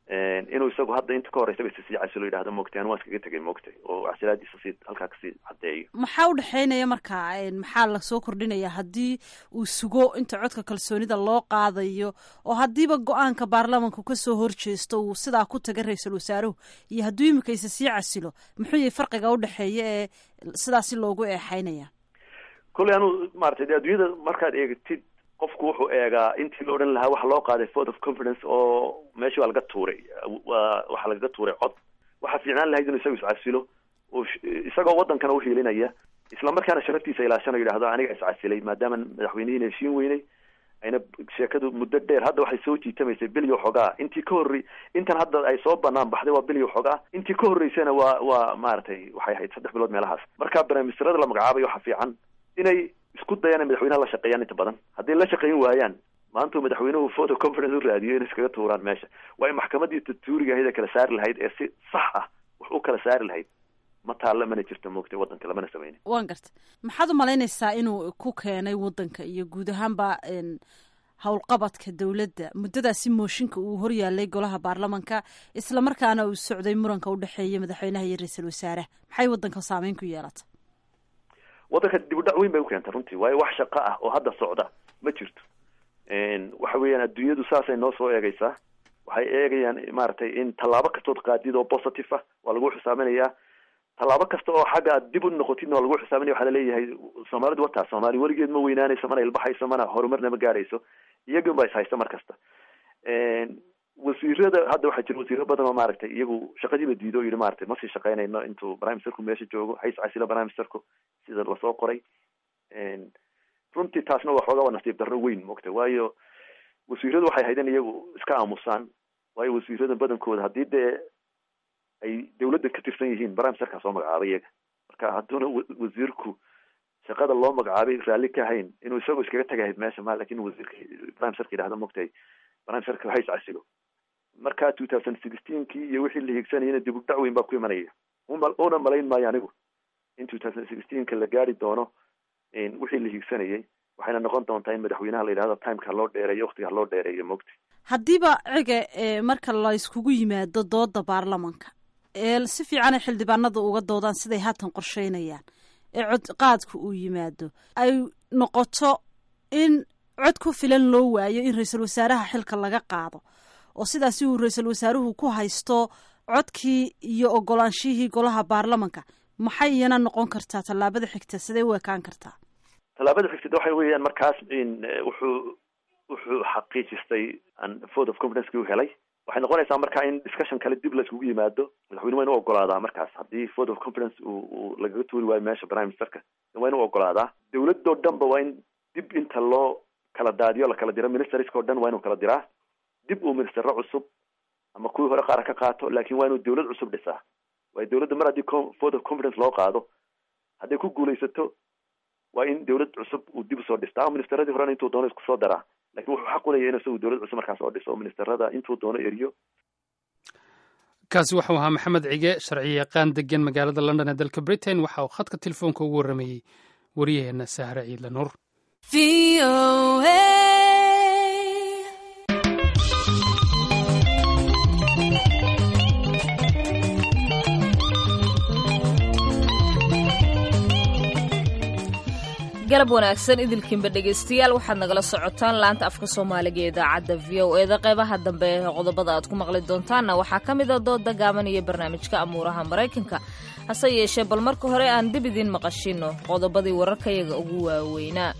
inuu isagu hadda inta ka horeysa basi sii casilo yidhahdo moogtay anu waan iskaga tegay moogtay oo casilaadiisa sii halkaa kasii caddeeyo maxaa u dhexeynaya marka maxaa lasoo kordhinaya haddii uu sugo inta codka kalsoonida loo qaadayo oo haddiiba go-aanka baarlamanku kasoo horjeesto uu sidaa ku taga ra-iisul wasaaruhu iyo hadduu imika isa sii casilo muxuu yahay farqiga udhexeeya ee sidaasi loogu eexeynaya kolley anuu maratay de adduunyada markaad eegtid qofku wuxuu eegaa intii la odhan lahaa waxa loo qaaday vote of confidence oo meeshii waa laga tuuray waa waxaa lagaga tuuray cod waxaa fiicnaan lahayd inuu isagu iscasilo oo isagoo wadankana uhiilinaya isla markaana sharaftiisa ilaashanayo yidhahdo aniga iscasilay maadaama madaxweynihiina heshiin weynay ayna sheekadu muddo dheer hadda waxay soo jiitamaysay bilyo xogaa intii ka horrey intan hadda ay soo banaan baxday waa bilyo xogaa intii ka horreysana waa waa maaragtay waxay ahayd saddex bilood meelahaas marka barnaamijsarada la magacaabayo waxaa fiican inay isku dayaan in madaxweynaha la shaqeeyaan inta badan hadday la shaqeyn waayaan maanta madaxweynuhu photo confidence u raadiyo inay iskaga tuuraan meesha waa in maxkamadii tuuriga ahayd ee kala saari lahayd ee si sax ah wax u kala saari lahayd ma taalla mana jirto moogtay waddanka lamana sameynin waan garta maxaad u malaynaysaa inuu ku keenay waddanka iyo guud ahaanba howlqabadka dowladda muddadaasi mooshinka uu horyaalay golaha baarlamanka isla markaana uu socday muranka udhexeeya madaxweynaha iyo ra-iisul wasaaraha maxay waddanka saameyn ku yeelata waddanka dib u dhac weyn bay ukeentay runtii waayo wax shaqo ah oo hadda socda ma jirto waxa weeyaan adduunyadu saasay noo soo eegaysaa waxay eegayaan maaragtay in tallaabo kastood qaadid oo positive ah waa lagu xisaaminayaa tallaabo kasta oo xagga aad dib u noqotidna waa lagu xisaaminaya waxaa laleeyahay soomaalidu wataa soomaali weligeed ma weynaanayso mana ilbaxayso mana horumarna ma gaarayso iyagun ba is haysta mar kasta wasiirada hadda waxaa jira wasiiro badan oo maaragtay iyagu shaqadiiba diido o yidhi maratay ma sii shaqeynayno intuu prime ministerku meesha joogo hays casilo prime ministerku sida lasoo qoray runtii taasna waa xoogaa waa nasiib darro weyn moogta waayo wasiiradu waxay ahayd in iyagu iska aamusaan waayo wasiirada badankooda haddii dee ay dawladda ka tirsan yihiin prime ministerkaa soo magacaabay iyaga marka hadduuna wasiirku shaqada loo magacaabay raalli ka hayn inuu isagoo iskaga tagahayd meesha ma lakin wasiirka prime ministerka yidhahdo moogtay prime ministerka hays casilo marka two thousand sixteenkii iyo wixii la hiigsanayana dib u dhac weyn baa ku imanaya una malayn maayo anigu in two thousand sixteenka la gaari doono wixii la hiigsanayay waxayna noqon doontaa in madaxweynaha la yidhahdo timeka loo dheereeyo waktiga loo dheereeyo mogta haddiiba ciga marka la iskugu yimaado dooda baarlamanka ee si fiican ay xildhibaanada uga doodaan siday haatan qorsheynayaan ee cod qaadka uu yimaado ay noqoto in cod ku filan loo waayo in ra-iisul wasaaraha xilka laga qaado oo sidaasi uu ra-iisul wasaaruhu ku haysto codkii iyo ogolaanshihii golaha baarlamanka maxay iyana noqon kartaa tallaabada xigta sidee u ekaan kartaa tallaabada xigta waxa weeyaan markaas in wuxuu wuxuu xaqiijistay vote of confidence u helay waxay noqonaysaa marka in discussion kale dib la iskugu yimaado madaxweyne waa inu ogolaadaa markaas haddii vote of confidence uu lagaga tuuri waayo meesha prime ministerka waa inu ogolaadaa dawladoo dhan ba waa in dib inta loo kala daadiyo la kala diro ministerska o dhan waa inuu kala diraa dib uu ministero cusub ama kuwii hore qaara ka qaato laakin waa inuu dawlad cusub dhisaa waayo dawladda mar haddii vote of confidence loo qaado hadday ku guulaysato waa in dawlad cusub uu dib usoo dhistaa ama ministeradii horena intuu doono isku soo daraa lakin wuxuu xaq ulaya inu isagu dawlad cusub markaas oo dhiso oo ministerada intuu doono eriyo kaasi waxau ahaa maxamed cige sharci yaqaan degan magaalada london ee dalka britain waxa uu khadka telefoonka ugu warramayey waryaheena sahre ciidla nuur galab wanaagsan idilkiinba dhegaystayaal waxaad nagala socotaan laanta afka soomaaliga ee idaacadda v o eda qeybaha dambe ee qodobada aad ku maqli doontaanna waxaa ka mid a dooda gaaban iyo barnaamijka amuuraha maraykanka hase yeeshee bal marka hore aan dib idiin maqashino qodobadii wararkayaga ugu waaweynaa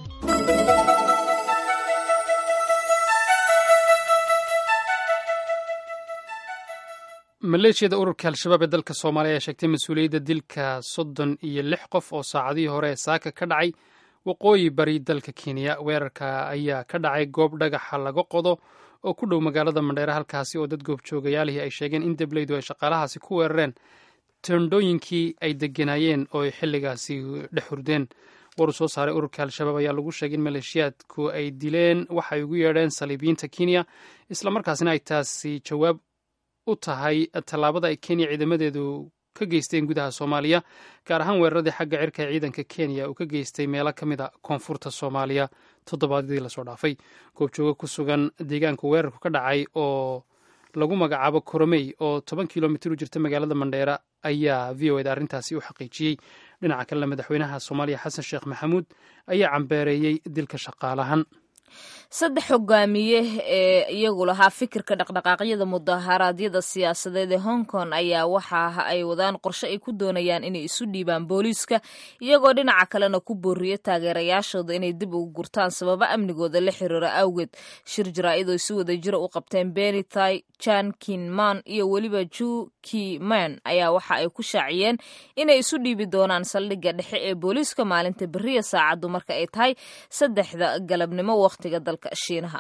maleeshiyada ururka al-shabaab ee dalka soomaaliya ayaa sheegtay mas-uuliyadda dilka soddon iyo lix qof oo saacadihii hore ee saaka ka dhacay waqooyi bari dalka kenya weerarka ayaa ka dhacay goob dhagaxa laga qodo oo ku dhow magaalada mandheere halkaasi oo dad goobjoogayaalihii ay sheegeen in debleydu ay shaqaalahaasi ku weerareen tendhooyinkii ay degenaayeen oo ay xilligaasi dhex hurdeen war uu soo saaray ururka al-shabaab ayaa lagu sheegay in maleeshiyaadku ay dileen waxay ugu yeedheen saliibiyiinta kenya islamarkaasina ay taasi jawaab u tahay tallaabada ay kenya ciidamadeedu ka geysteen gudaha soomaaliya gaar ahaan weeraradii xagga cirka ee ciidanka kenya uu ka geystay meelo ka mid a koonfurta soomaaliya toddobaadyadii lasoo dhaafay goobjooga ku sugan deegaanka weerarku ka dhacay oo lagu magacaabo koromey oo toban kilomitir u jirta magaalada mandheera ayaa v o eda arrintaasi u xaqiijiyey dhinaca kalena madaxweynaha soomaaliya xasan sheekh maxamuud ayaa cambeereeyey dilka shaqaalahan saddex hogaamiye ee iyagu lahaa fikirka dhaqdhaqaaqyada mudaharaadyada siyaasadeed ee hong kong ayaa waxa ay wadaan qorshe ay ku doonayaan inay isu dhiibaan booliiska iyagoo dhinaca kalena ku booriya taageerayaashooda inay dib ugu gurtaan sababo amnigooda la xiriira awgeed shir jaraa-id oo si wada jira u qabteen benithai jan kinman iyo weliba ju kiman ayaa waxa ay ku shaaciyeen inay isu dhiibi doonaan saldhigga dhexe ee booliiska maalinta beriya saacaddu marka ay tahay saddexda galabnimo wakhtiga dalka shiinaha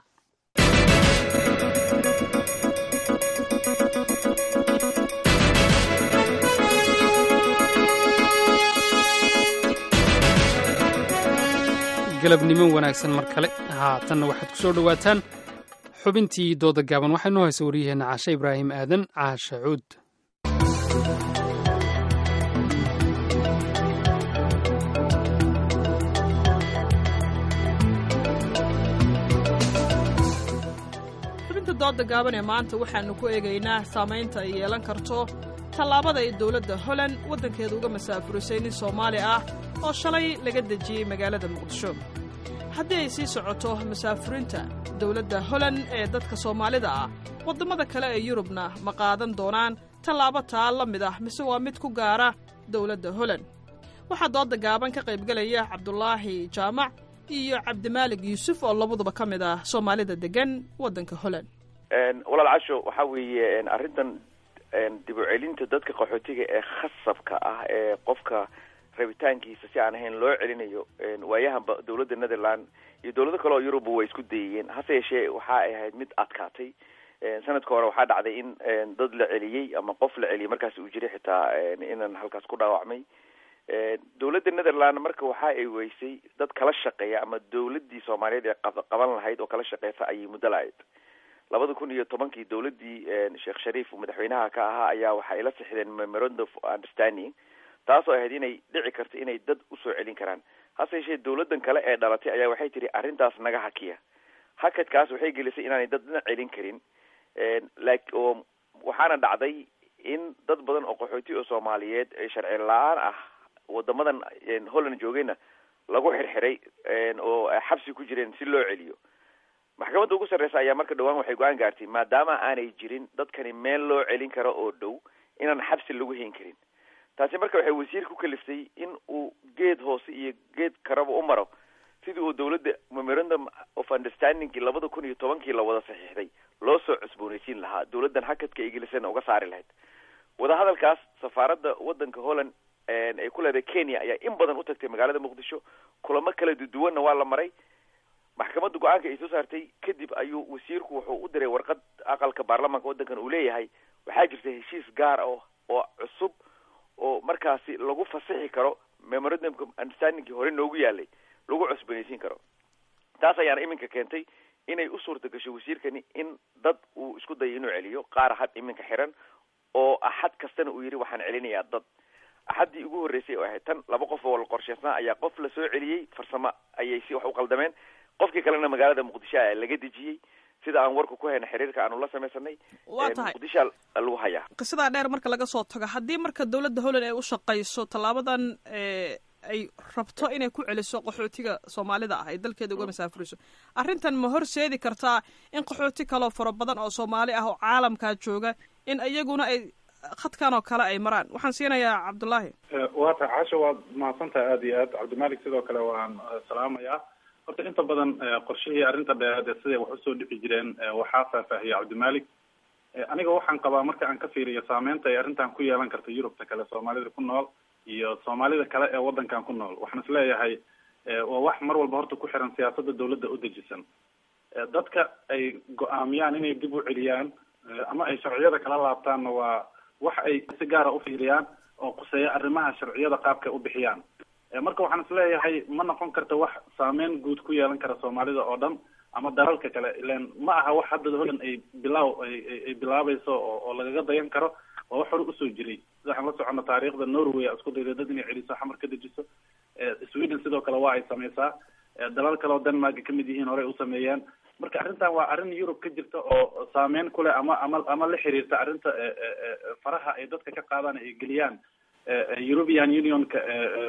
galabnimo wanaagsan mar kale haatanna waxaad ku soo dhowaataan xubintii dooda gaaban waxaa inoo haysa waryaheenna caashe ibraahim aadan caashe cuud xubinta dooda gaaban ee maanta waxaannu ku eegaynaa saamaynta ay yeelan karto tallaabada ay dowladda holand waddankeeda uga masaafurisay nin soomaali ah oo shalay laga dejiyey magaalada muqdisho haddii ay sii socoto masaafurinta dowladda holand ee dadka soomaalida ah waddamada kale ee yurubna ma qaadan doonaan tallaabo taa la mid ah mise waa mid ku gaara dowladda holand waxaa dooda gaaban ka qaybgelaya cabdulaahi jaamac iyo cabdimaalig yuusuf oo labaduba ka mid ah soomaalida degan waddanka holand walaal casho waxaa weeye arrintan dib u celinta dadka qaxootiga ee khasabka ah ee qofka rabitaankiisa si aan ahayn loo celinayo waayahanba dowladda netherland iyo dowlado kale oo yurubba way isku dayayeen hase yeeshee waxa ay ahayd mid adkaatay sanadka hore waxaa dhacday in dad la celiyey ama qof la celiyey markaas uu jiray xitaa inan halkaas ku dhaawacmay dowladda netherland marka waxa ay weysay dad kala shaqeeya ama dowladii soomaaliyeed ee qaban lahayd oo kala shaqeysa ayay muddo la-ayd labada kun iyo tobankii dowladii sheekh shariif madaxweynaha ka ahaa ayaa waxay la sixdeen memorandum of understanding taasoo ahayd inay dhici karto inay dad usoo celin karaan hase yeeshee dowladan kale ee dhalatay ayaa waxay tihi arrintaas naga hakiya hakadkaas waxay gelisay inaanay dadna celin karin like oo waxaana dhacday in dad badan oo qaxooti oo soomaaliyeed ee sharci la-aan ah wadamadan holland joogayna lagu xirxiray oo xabsi ku jireen si loo celiyo maxkamadda ugu sarreysa ayaa marka dhawaan waxay go-aan gaartay maadaama aanay jirin dadkani meel loo celin karo oo dhow inaan xabsi lagu hayn karin taasi marka waxay wasiirka ku kaliftay in uu geed hoose iyo geed karaba u maro sidii uu dowladda memorandum of understandingkii labada kun iyo tobankii la wada saxiixday loo soo cusboonaysiin lahaa dowladdan hakadka ingiliisana uga saari lahayd wadahadalkaas safaaradda waddanka holland ay ku leedahay kenya ayaa in badan u tagtay magaalada muqdisho kulamo kala duduwanna waa la maray maxkamadda go-aanka ay soo saartay kadib ayuu wasiirku wuxuu u diray warqad aqalka baarlamaanka waddankan uu leeyahay waxaa jirta heshiis gaar ah oo cusub oo markaasi lagu fasixi karo memorandumka understandingkii hore noogu yaalay lagu cusbanaysiin karo taas ayaana iminka keentay inay u suurta gasho wasiirkani in dad uu isku dayo inuu celiyo qaar had iminka xiran oo axad kastana uu yidhi waxaan celinayaa dad axaddii ugu horreysay oo ahayd tan laba qof oo la qorsheysnaa ayaa qof la soo celiyey farsamo ayay si wax u qaldameen qofkii kalena magaalada muqdisho a laga dejiyey sida aan warka ku hayna xiriirka aanu la samaysanay waa tahay muqdishoa lagu hayaa qisadaa dheer marka laga soo tago haddii marka dowladda holland ay u shaqayso tallaabadan ay rabto inay ku celiso qaxootiga soomaalida ah ay dalkeeda uga masaafuriso arrintan ma horseedi kartaa in qaxooti kaloo fara badan oo soomaali ah oo caalamkaa jooga in iyaguna ay khadkan oo kale ay maraan waxaan siinayaa cabdullaahi waa tahay casho waad mahadsantahay aada iyo aad cabdimalik sidoo kale waan salaamayaa horta inta badan qorshihii arrinta dheereed ee siday wax usoo dhici jireen waxaa faahfaahiyey cabdimalik aniga waxaan qabaa marka aan ka fiiriyo saameynta ay arrintan ku yeelan karta yurubta kale soomaalida ku nool iyo soomaalida kale ee waddankan ku nool waxaan is leeyahay waa wax mar walba horta ku xiran siyaasadda dawladda u dejisan dadka ay go-aamiyaan inay dib u celiyaan ama ay sharciyada kala laabtaanna waa wax ay si gaara ufiiriyaan oo quseeya arrimaha sharciyada qaabkay u bixiyaan marka waxaan is leeyahay ma noqon karta wax saameyn guud ku yeelan kara soomaalida oo dhan ama dalalka kale ilan ma aha wax hadda holland ay bilaaw ay bilaabayso oo oo lagaga dayan karo waa wax hore usoo jiray sida waxaan la socono taariikhda norway a isku dayday dad inay celiso xamar ka dejiso sweden sidoo kale waa ay sameysaa dalal kale oo denmark ka mid yihiin horey u sameeyeen marka arrintan waa arrin yurub ka jirta oo saameyn ku leh ama ama ama la xiriirta arrinta faraha ay dadka ka qaadaan ay geliyaan european unionka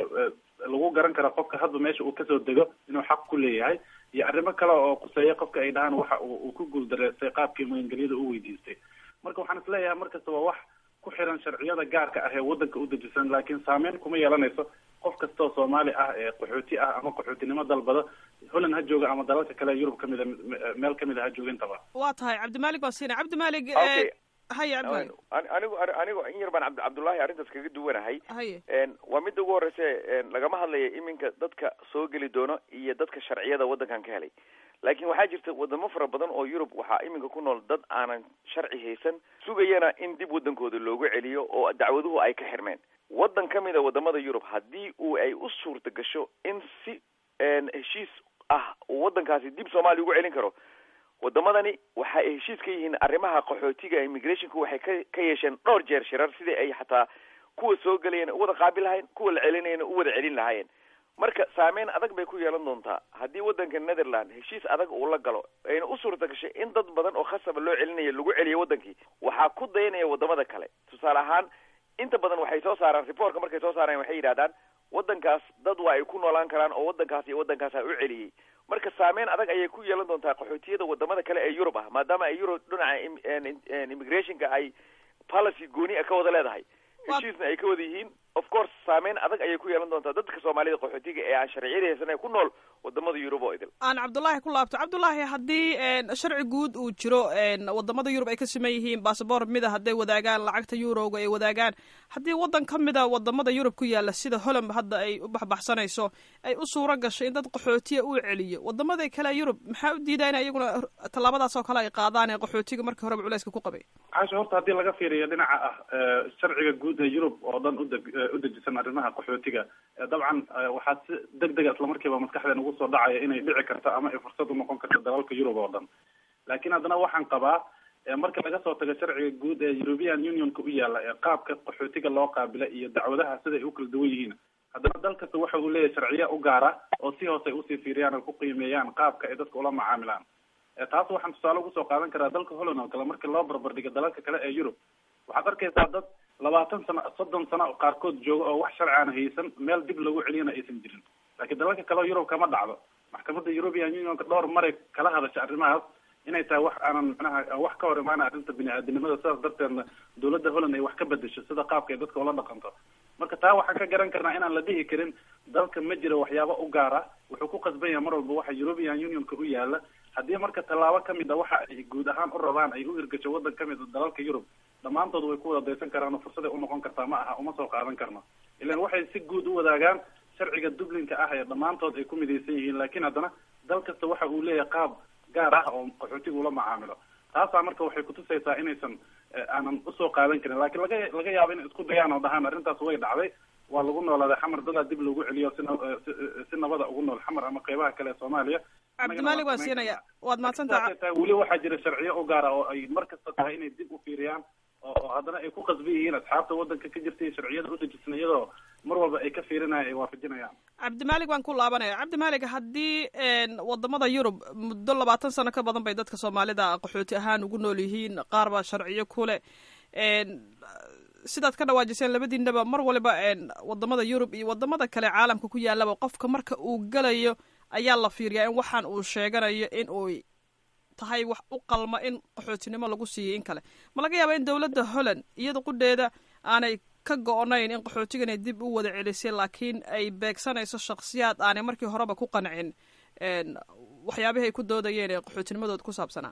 lagu garan kara qofka hadba meesha uu kasoo dego inuu xaq ku leeyahay iyo arrimo kale oo kuseeya qofka ay dhahaan waxa uu ku guuldareystay qaabkii magangelyada u weydiistay marka waxaan isleeyahay markasta waa wax ku xiran sharciyada gaarka ah ee wadanka u dejisan laakiin saameyn kuma yeelanayso qof kastoo soomaali ah ee qaxooti ah ama qaxootinimo dalbada holland ha jooga ama dalalka kale yurub kamida meel kamid a ha jooga intaba waa tahay cabdimalig baan siinay cabdimalig Okay. haya cabdimalig Ani- anigu anigu in yar baan cabdi cabdullaahi arrintaas kaga duwanahay haye Een, waa midda ugu horeysa een, lagama hadlayo iminka dadka soo geli doono iyo dadka sharciyada waddankan ka helay laakiin waxaa jirta wadamo fara badan oo yurub waxaa iminka ku nool dad aanan sharci haysan sugayana in dib waddankooda loogu celiyo oo dacwaduhu ay ka xirmeen waddan ka mid a wadamada yurub haddii uu ay u suurta gasho in si een, heshiis ah uu waddankaasi dib soomaaliya ugu celin karo wadamadani waxa ay heshiis ka yihiin arrimaha qaxootiga immigrationka waxay ka ka yeesheen dhowr jeer shirar sidii ay xataa kuwa soo gelayeen u wada qaabil lahayn kuwa la celinayana u wada celin lahaayeen marka saameyn adag bay ku yeelan doontaa haddii waddanka netherland heshiis adag uu la galo ayna u suurta gashay in dad badan oo khasaba loo celinayo lagu celiyo wadankii waxaa ku dayanaya wadamada kale tusaale ahaan inta badan waxay soo saaraan reportka markay soo saaraan waxay yidhahdaan waddankaas dad waa ay ku noolaan karaan oo waddankaas iyo waddankaasa u celiyey marka saameyn adag ayay ku yeelan doontaa qaxootiyada wadamada kale ee yurub ah maadaama ay yurub dhinaca im- en- en- immigrationka ay policy gooni ah ka wada leedahay heshiisna ay ka wada yihiin of course saameyn adag ayay ku yeelan doontaa dadka soomaalida qaxootiga ee aan sharciyada haysan ee ku nool wadamada yurub oo idil aan cabdullaahi ku laabto cabdullaahi haddii een, sharci guud uu jiro een, wadamada yurub ay ka siman yihiin basaboor mida hadday wadaagaan lacagta eurowga ay wadaagaan haddii waddan ka mida wadamada yurub ku yaala sida holland hadda ay u baxbaxsanayso ay u suuro gasho in dad qaxootiya uu celiyo wadamada kale ee yurub maxaa u diidaa in iyaguna tallaabadaas oo kale ay qaadaan ee qaxootiga markii horeba culayska ku qabay caasha horta haddii laga fiiriyo dhinaca ah eh, sharciga guud ee yurub oo dhan udeg- eh, u dejisan arrimaha qaxootiga eh, dabcan eh, waxaa si deg dega islamarkiiba maskaxdeen ugu soo dhacaya inay dhici karto ama ay fursad u noqon karto dalalka yurub oo dhan laakiin haddana waxaan qabaa eh, marka laga soo tago sharciga guud ee european unionka u yaala ee qaabka qaxootiga loo qaabila iyo dacwadaha siday u kala duwan yihiin haddana dal kasta waxa uu leeyahay sharciya u gaara oo si hoose ay usii fiiriyaan oo ku qiimeeyaan qaabka ay dadka ula macaamilaan Eh, taas waxaan tusaale ugu soo qaadan karaa dalka holland oo kale marka loo barbardhigo dalalka kale ee yurub waxaad arkaysaa dad labaatan sano soddon sano oo qaarkood jooga oo wax sharci aan haysan meel dib lagu celiyana aysan jirin laakiin dalalka kale oo yurub kama dhacdo maxkamadda european unionka dhowr maray kala hadasha arrimahaas inay tahay wax aanan macnaha wax ka hor imaana arrinta bini-aadinimada sidaas darteedna dowladda holland ay wax ka bedesho sida qaabka ay dadka ula dhaqanto marka taa waxaan ka garan karnaa inaan la dhihi karin dalka ma jiro waxyaabo u gaara wuxuu ku qasban yahay mar walba waxa european unionka u yaala haddii marka tallaabo kamid a waxa ay guud ahaan u rabaan ay u hirgasho waddan kamid a dalalka yurub dhammaantood way ku wada daysan karaan oo fursaday u noqon kartaa ma aha uma soo qaadan karno ilan waxay si guud u wadaagaan sharciga dublinka ah ee dhammaantood ay ku midaysan yihiin laakiin haddana dal kasta waxa uu leeyahay qaab gaar ah oo qaxootiga ula macaamilo taasaa marka waxay kutusaysaa inaysan eh, aanan usoo qaadan karin laakiin laga laga yaabo inay isku dayaan oo dhahaan arrintaas way dhacday waa lagu noolaaday xamar dadaa dib loogu celiyo si na- eh, si- eh, si nabada ugu nool xamar ama qeybaha kale ee soomaaliya cabdimalig waan siinaya waad mahadsantaha Sidaasay tahay, weli waxaa jira sharciyo u gaara oo ay mar kasta tahay inay dib u fiiriyaan oo oo haddana ay ku qasban yihiin asxaabta waddanka ka jirta iyo sharciyada u dejisan iyadoo mar walba ay ka fiirinayaan ay waafajinayaan cabdimalig waan ku laabanaya cabdimalig haddii een, wadamada yurub muddo labaatan sano ka badan bay dadka soomaalida qaxooti ahaan ugu nool yihiin qaar baa sharciyo kule een, sidaad ka dhawaajiseen labadiinaba mar waliba een, wadamada yurub iyo wadamada kale caalamka ku yaalaba qofka marka uu galayo ayaa la fiiriyaa in waxaan uu sheeganayo in uu tahay wax u qalma in qaxootinimo lagu siiyo in kale ma laga yaaba in dowladda holland iyada qudheeda aanay ka go-nayn in qaxootigan ay dib u wada celisay laakiin ay beegsanayso shakhsiyaad aanay markii horeba ku qancin een, waxyaabihii ay ku doodayeen ee qaxootinimadooda ku saabsanaa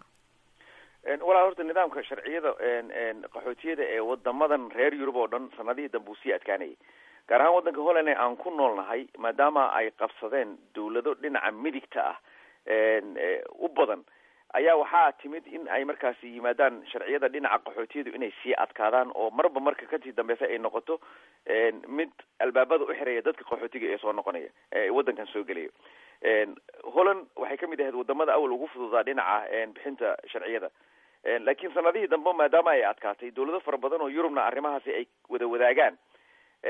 Een, walaal horta nidaamka sharciyada een, een, qaxootiyada ee wadamadan reer yurub oo dhan sanadihii dambe uu sii adkaanayay gaar ahaan waddanka holland ee aan ku noolnahay maadaama ay qabsadeen dowlado dhinaca midigta ah een, ee, u badan ayaa waxaa timid in ay markaasi yimaadaan sharciyada dhinaca qaxootiyadu inay sii adkaadaan oo marba marka kasii dambeysa ay noqoto een, mid albaabada u xireeya dadka qaxootiga ee soo noqonaya ee waddankan soo gelaya een, holland waxay kamid ahayd wadamada awal ugu fududaa dhinaca een, bixinta sharciyada Een, laakiin sanadihii dambe maadaama ay adkaatay dowlado fara badan oo yurubna arrimahaasi ay wada wadaagaan een,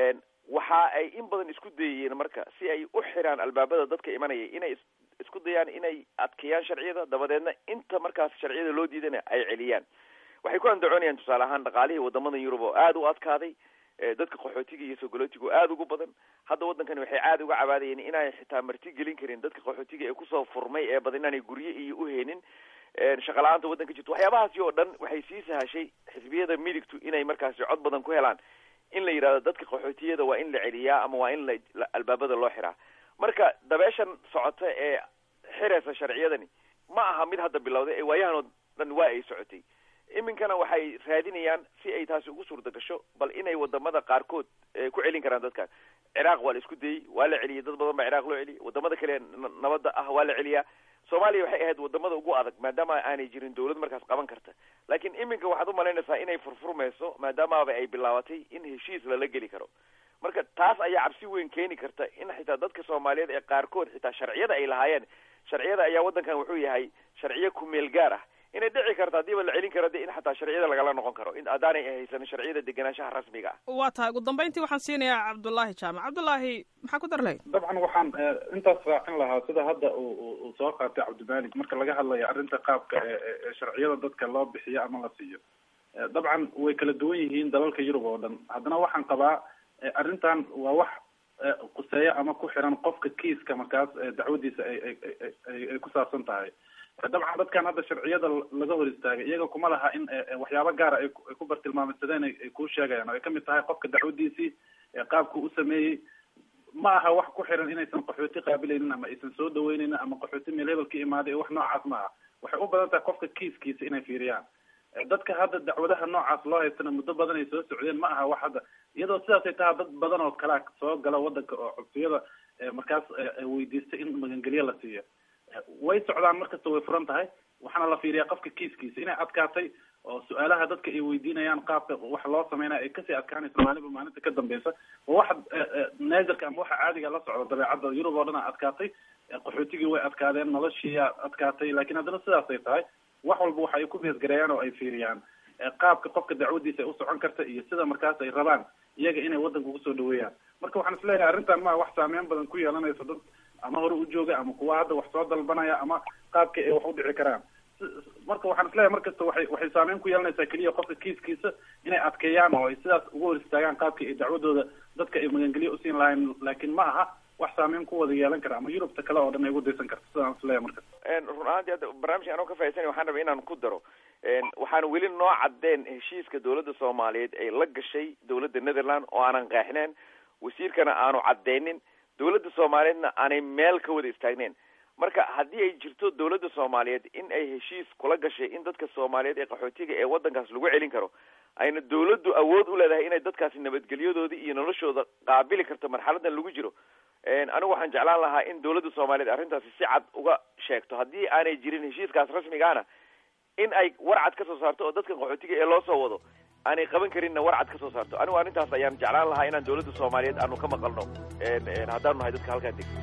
waxa ay in badan isku dayayeen marka si ay u xiraan albaabada dadka imanaya inay isku dayaan inay adkeeyaan sharciyada dabadeedna inta markaas sharciyada loo diidana ay celiyaan waxay ku andacoonayaan tusaale ahaan dhaqaalihii wadamada yurub oo aada u adkaaday dadka qaxootiga iyo sogolootiga oo aada ugu badan hadda waddankani waxay aada uga cabaadayeen inay xitaa marti gelin karin dadka qaxootiga ee kusoo furmay ee badan inaanay gurye iyo uheenin shaqa la-aanta waddanka jirto waxyaabahaasi oo dhan waxay sii sahashay xisbiyada midigtu inay markaasi cod badan ku helaan in la yidhahdo dadka qaxootiyada waa in la celiyaa ama waa in la albaabada loo xiraa marka dabeeshan socota ee xiraysa sharciyadani ma aha mid hadda bilowday ee waayahan oo dhan waa ay socotay iminkana waxay raadinayaan si ay taasi ugu suurta gasho bal inay wadamada qaarkood ku celin karaan dadkan ciraaq waa la isku dayey waa la celiyay dad badan baa ciraaq loo celiyay wadamada kale nabadda ah waa la celiyaa soomaaliya waxay ahayd wadamada ugu adag maadaama aanay jirin dawlad markaas qaban karta laakiin iminka waxaad umalaynaysaa inay furfurmayso maadaamaaba ay bilaabatay in heshiis lala geli karo marka taas ayaa cabsi weyn keeni karta in xitaa dadka soomaaliyeed ee qaarkood xitaa sharciyada ay lahaayeen sharciyada ayaa waddankan wuxuu yahay sharciyo kumeel gaar ah inay dhici karto haddiiba la celin karo de in xataa sharciyada lagala noqon karo in haddaanay haysanin sharciyada degenaanshaha rasmiga ah waa tahay ugu dambeyntii waxaan siinayaa cabdullaahi jaamac cabdullaahi maxaa ku dar lahayd dabcan waxaan intaas raacin lahaa sida hadda uu soo qaatay cabdimalik marka laga hadlayo arrinta qaabka ee sharciyada dadka loo bixiyo ama la siiyo dabcan way kala duwan yihiin dalalka yurub oo dhan haddana waxaan qabaa arrintan waa wax quseeya ama ku xiran qofka kiiska markaas dacwadiisa ay ay ay ku saabsan tahay dabcan dadkan hadda sharciyada laga hor istaagay iyaga kuma laha in waxyaabo gaara ay ku bartilmaameysadeen ay kuu sheegayaan oo ay kamid tahay qofka dacwadiisii qaabku u sameeyey ma aha wax ku xiran inaysan qaxooti qaabilaynin ama aysan soo dhaweyneynin ama qaxooti meel hebel ka imaaday wax noocaas ma aha waxay u badan tahay qofka kiiskiisa inay fiiriyaan dadka hadda dacwadaha noocaas loo haystana muddo badan ay soo socdeen ma aha wax hadda iyadoo sidaasay tahay dad badan oo kalea soo gala wadanka oo codsiyada markaas weydiista in magangelyo la siiyo way socdaan markasta way furan tahay waxaana la fiiriyaa qofka kiiskiisa inay adkaatay oo su-aalaha dadka ay weydiinayaan qaabka wax loo sameynaya ay kasii adkaanaysa maalinba maalinta ka dambeysa oo waxa naazarka ama waxa caadiga la socda dabeecadda yurub oo dhan a adkaatay qaxootigii way adkaadeen noloshiiyaa adkaatay lakin haddana sidaasay tahay wax walba waxa ay ku beesgareeyaan oo ay fiiriyaan qaabka qofka dacwadiisa ay usocon karta iyo sida markaas ay rabaan iyaga inay waddanka ugu soo dhaweeyaan marka waxaan isleeyahay arrintan maa wax saameyn badan ku yeelanaysa dad ama hore u jooga ama kuwa hadda wax soo dalbanaya ama qaabka ay wax u dhici karaan marka waxaan isleeyahay markasta waxay waxay saameyn ku yeelanaysaa keliya qofka kiiskiisa inay adkeeyaan oo ay sidaas uga hor istaagaan qaabkii ay dacwadooda dadka ay magangelyo usiin lahayn laakiin ma aha wax saameyn ku wada yeelan kara ama yurubta kale oo dhan ay ugu daysan karta sidaan isleeyahay marka run ahaantii hadda barnaamijka anoo ka faaidsanay waxaan rabay inaan ku daro waxaan weli noo caddeen heshiiska dawladda soomaaliyeed ay la gashay dawladda netherland oo aanan qeexneen wasiirkana aanu caddeynin dawladda soomaaliyeedna aanay meel ka wada istaagneyn marka haddii ay jirto dawladda soomaaliyeed in ay heshiis kula gashay in dadka soomaaliyeed ee qaxootiga ee waddankaas lagu celin karo ayna dawladdu awood u leedahay inay dadkaasi nabadgelyadoodii iyo noloshooda qaabili karto marxaladan lagu jiro anigu waxaan jeclaan lahaa in dawladda soomaaliyeed arrintaasi si cad uga sheegto haddii aanay jirin heshiiskaas rasmigaana in ay warcad ka soo saarto oo dadka qaxootiga ee loo soo wado aanay qaban karinna warcad ka soo saarto anigu arrintaas ayaan jeclaan lahaa inaan dawladda soomaaliyeed aanu ka maqalno haddaanu nahay dadka halkaa deg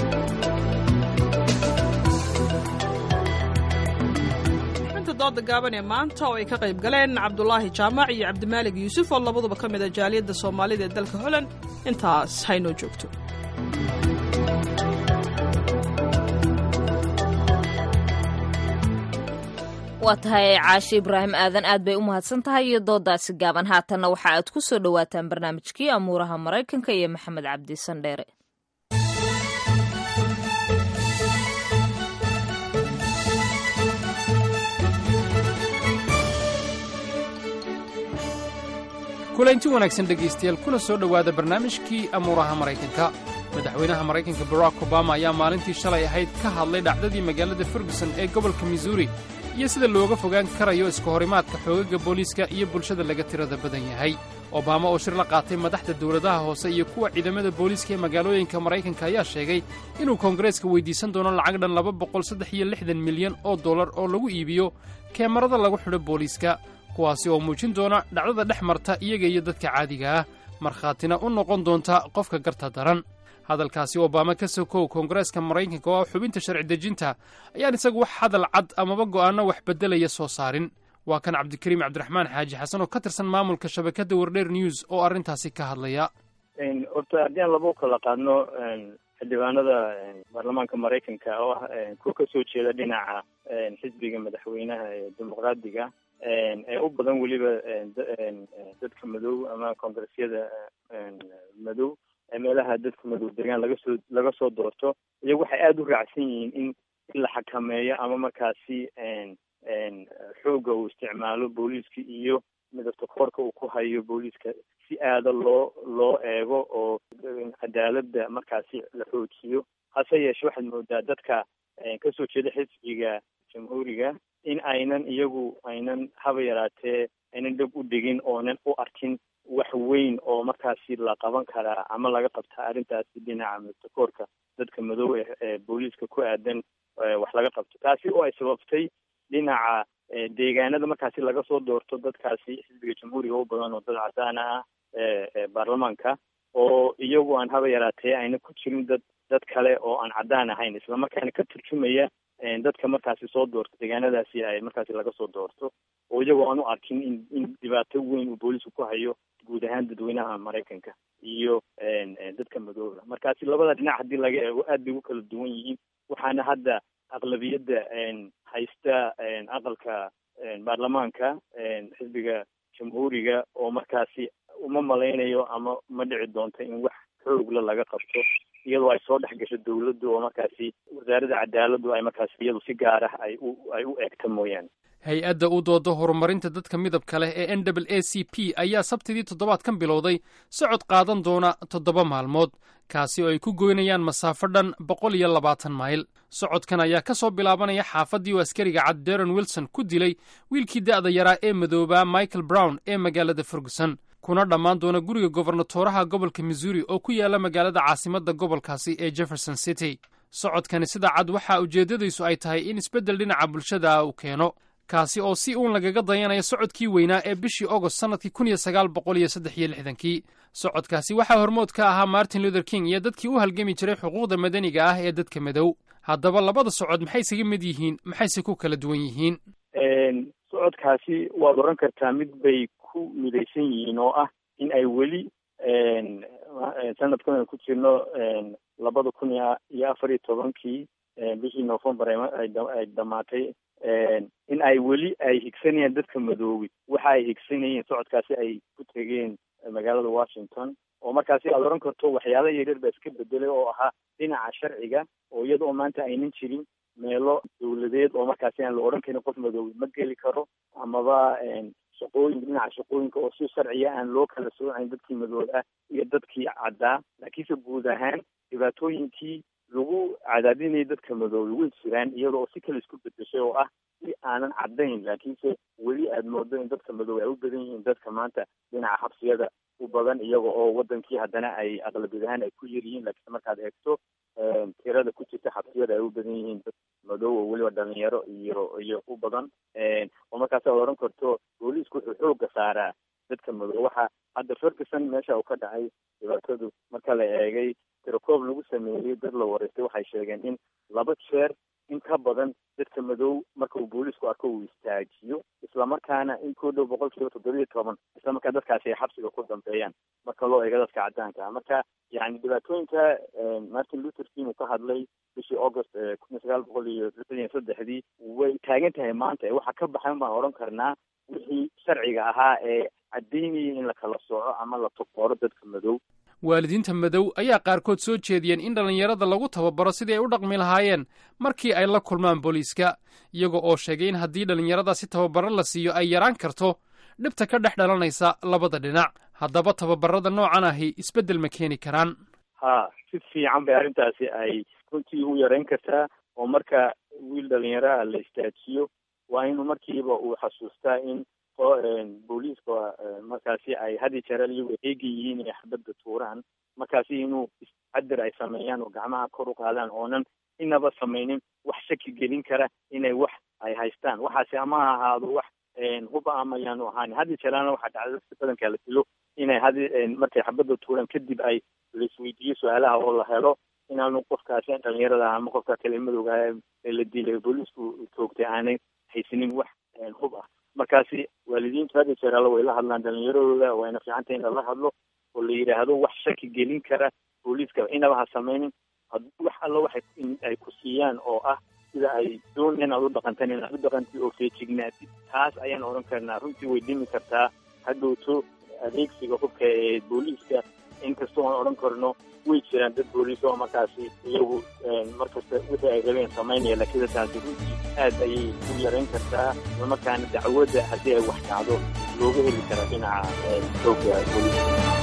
xubinta dooda gaaban ee maanta oo ay ka qayb galeen cabdulaahi jaamac iyo cabdimaalig yuusuf oo labaduba ka mid a jaaliyadda soomaalida ee dalka holland intaas haynoo joogto waa tahay caashe ibraahim aadan aad bay u mahadsan tahay iyo doodaasi gaaban haatanna waxa aad ku soo dhowaataan barnaamijkii amuuraha maraykanka iyo maxamed cabdi sandheere kulanti wanaagsan dhegaystayaal kuna soo dhowaada barnaamijkii amuuraha maraykanka madaxweynaha maraykanka barack obama ayaa maalintii shalay ahayd ka hadlay dhacdadii magaalada ferguson ee gobolka missouri iyo sida looga fogaan karayo iska horimaadka xoogagga booliiska iyo bulshada laga tirada badan yahay obama oo shir la qaatay madaxda dawladaha hoose iyo kuwa ciidamada booliiska ee magaalooyinka maraykanka ayaa sheegay inuu koongareeska weyddiisan doono lacag dhan laba boqol saddex iyo lixdan milyan oo dollar oo lagu iibiyo keemarada lagu xidho booliiska kuwaasi oo muujin doona dhacdada dhex marta iyaga iyo dadka caadiga ah markhaatina u noqon doonta qofka garta daran hadalkaasi obama ka sokow koongareeska maraykanka oo ah xubinta sharci dejinta ayaan isagu wax hadal cad amaba go'aanno wax beddelaya soo saarin waa kan cabdikariim cabdiraxmaan xaaji xasan oo ka tirsan maamulka shabakadda wardheer news oo arrintaasi ka hadlaya horta haddii aan laba u kala qaadno xildhibaanada baarlamaanka maraykanka oo ah kuwa kasoo jeeda dhinaca xisbiga madaxweynaha ee dimuqraadiga ee u badan weliba dadka madow ama koongresyada madow ee meelaha dadka madow degaan laga soo laga soo doorto iyagu waxay aada u raacsan yihiin in in la xakameeyo ama markaasi xoogga uu isticmaalo booliiska iyo midabta koorka uu ku hayo booliiska si aada loo loo eego oo cadaaladda markaasi la xoojiyo hase yeeshe waxaad moodaa dadka kasoo jeeda xisbiga jamhuuriga in aynan iyagu aynan haba yaraatee aynan dheg u dhigin oonan u arkin wax weyn oo markaasi la qaban karaa ama laga qabtaa arrintaasi dhinaca midabta koorka dadka madow ee booliiska ku aadan wax laga qabto taasi oo ay sababtay dhinaca deegaanada markaasi laga soo doorto dadkaasi xisbiga jamhuuriga u badan oo dad cadaana ah ee baarlamaanka oo iyagu aan haba yaraatee ayna ku jirin dad dad kale oo aan caddaan ahayn islamarkaana ka turjumaya dadka markaasi soo doorto deegaanadaasi ay markaasi laga soo doorto oo iyagoo aan u arkin in in dhibaato weyn uu booliisku ku hayo guud ahaan dadweynaha maraykanka iyo dadka madooba markaasi labada dhinac haddii laga eego aad bay ugu kala duwan yihiin waxaana hadda aqlabiyadda haysta aqalka baarlamaanka xisbiga jamhuuriga oo markaasi uma malaynayo ama ma dhici doonto in wax xoogla laga qabto iyadoo ay soo dhex gasho dawladdu oo markaasi wasaaradda cadaaladdu ay markaasi iyadu si gaar ah ay u ay u eegta mooyaane hay-adda u dooda horumarinta dadka midabka leh ee n w a c p ayaa sabtidii toddobaadkan bilowday socod qaadan doona toddoba maalmood kaasi oo ay ku goynayaan masaafo dhan boqol iyo labaatan mayl socodkan ayaa ka soo bilaabanaya xaafaddii uu askariga cad deron wilson ku dilay wiilkii da'da yaraa ee madoobaa michael brown ee magaalada ferguson kuna dhammaan doona guriga gobernatooraha gobolka missouri oo ku yaala magaalada caasimadda gobolkaasi ee jefferson city socodkani sida cad waxaa ujeeddadiisu ay tahay in isbeddel dhinaca bulshada uu keeno kaasi oo si uun lagaga dayanayo socodkii weynaa ee bishii ogost sannadkii kun iyo sagaal boqol iyo saddex iyo lixdankii socodkaasi waxaa hormood ka ahaa martin luther king iyo dadkii u halgami jiray xuquuqda madaniga ah ee dadka madow haddaba labada socod maxay isaga mid yihiin maxayse ku kala duwan yihiin socodkaasi waad oran kartaa mid bay ku midaysan yihiin oo ah in ay weli sanadkan aan ku jirno labada kun iyo afar iyo tobankii bishii novembar ay dhamaatay in ay weli ay higsanayaan dadka madoobi waxa ay higsanayeen socodkaasi ay ku tegeen magaalada washington oo markaasi aada oran karto waxyaala yaryar baa iska bedelay oo ahaa dhinaca sharciga oo iyada oo maanta aynan jirin meelo dawladeed oo markaasi aan la odhan karin qof madoobi ma geli karo amaba shaqooyinka dhinaca shaqooyinka oo si sharciya aan loo kala soocayn dadkii madoob ah iyo dadkii caddaa laakiinse guud ahaan dhibaatooyinkii lagu cadaadinayay dadka madoobe way jiraan iyada oo si kale isku bedeshay oo ah si aanan caddayn laakiinse weli aada moodo in dadka madoobe ay u badan yihiin dadka maanta dhinaca xabsiyada u badan iyaga oo wadankii haddana ay aqlabiyad ahaan ay ku yar yihiin laakiinse markaad eegto tirada ku jirta xabsiyada ay u badan yihiin dad madow oo weliba dhalinyaro iyo iyo u badan oo markaas aad oran karto booliisku wuxuu xooga saaraa dadka madow waxa hadda ferguson meesha uu ka dhacay dhibaatadu marka la eegay tirakoob lagu sameeyey dad la wareystay waxay sheegeen in laba jeer in ka badan dadka madow marka uu booliisku arko uu istaajiyo islamarkaana in ku dhow boqol kiiba toddobiyo toban islamarkaa dadkaasi ay xabsiga ku dambeeyaan marka loo eego dadka caddaanka ah marka yani dhibaatooyinka martin luther king uu ka hadlay bishii august kun iyo sagaal boqol iyo lixdan iyo saddexdii way taagan tahay maanta waxa ka baxan baan odhan karnaa wixii sharciga ahaa ee caddaynayay in la kala sooco ama la tokooro dadka madow waalidiinta madow ayaa qaarkood soo jeediyeen in dhallinyarada lagu tababaro sidii ay u dhaqmi lahaayeen markii ay la kulmaan booliiska iyaga oo sheegay in haddii dhallinyarada si tababaro la siiyo ay yaraan karto dhibta ka dhex dhalanaysa labada dhinac haddaba tababarada noocan ahi isbeddel ma keeni karaan ha si fiican bay arrintaasi ay runtii u yarayn kartaa oo marka wiil dhalinyaraha la istaajiyo waa inuu markiiba uu xasuustaa in booliiska markaasi ay had iyo jeer iyagu eegi yihiin inay xabadda tuuraan markaasi inuu iscadar ay sameeyaan oo gacmaha kor u qaadaan oonan inaba samaynin wax shaki gelin kara inay wax ay haystaan waxaasi ama ha ahaado wax huba ama yaanu ahaan had iyo jeerana waxaa dhacda dadka badankaa la dilo inay had markay xabadda tuuraan kadib ay laisweydiiyo su-aalaha oo la helo inaanu qofkaasi dhalinyarada ama qofka kale madowga ee la dilay booliisku toogtay aanay haysanin wax hub ah markaasi waalidiintu had iyo jeer alla way la hadlaan dhalinyaradooda wayna fiican tahay in lala hadlo oo la yidhaahdo wax shaki gelin kara booliiska inaba ha samaynin haddii wax allo waxay ay ku siiyaan oo ah sida ay doon inaad u dhaqantan inaad u dhaqantid oo feejignaatid taas ayaan odhan karnaa runtii way dhimi kartaa hadhowto adeegsiga hubka ee booliiska inkastoo aan odhan karno way jiraan dad booliis oo markaasi iyagu markasta wixii ay rabeen samaynaya laakiin taasi runtii aad ayay u yarayn kartaa islamarkaana dacwadda haddii ay wax dhacdo looga heli karaa dhinaca xoogga booliiska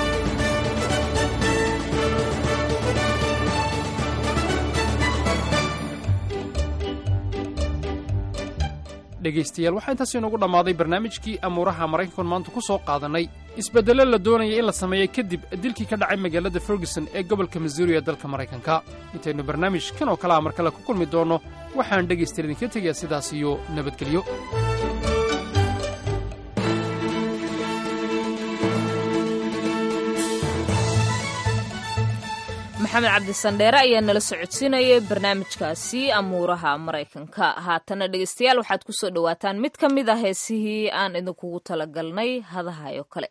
dhegaystayaal waxaa intaas inoogu dhammaaday barnaamijkii amuuraha maraykankan maanta ku soo qaadannay isbeddello la doonaya in la sameeyo kadib dilkii ka dhacay magaalada ferguson ee gobolka missouri ee dalka maraykanka intaynu barnaamij kan oo kale a mar kale ku kulmi doonno waxaan dhegaystayaal idinka tegayaa sidaas iyo nabadgelyo maxamed cabdisandheere ayaa nala socodsiinayay barnaamijkaasi amuuraha maraykanka haatana dhegeystayaal waxaad ku soo dhowaataan mid ka mid a heesihii aan idinkugu talagalnay hadahayo kale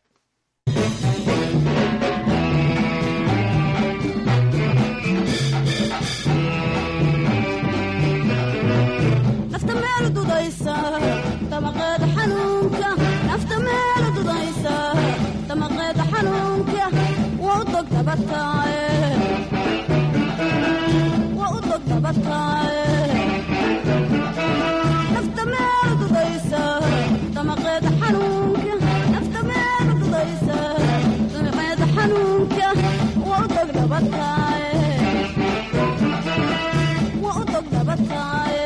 nafta meel dudaysa damaqeeda xanuunka nafta meel dudaysa damaqeeda xanuunka waa u dog dabataaye waa u dog dabataaye nafta meel dudaysa damaqeeda xanuunka nafta meel dudaysa damaqeeda xanuunka waa u dog dabataaye waa u dog dabataaye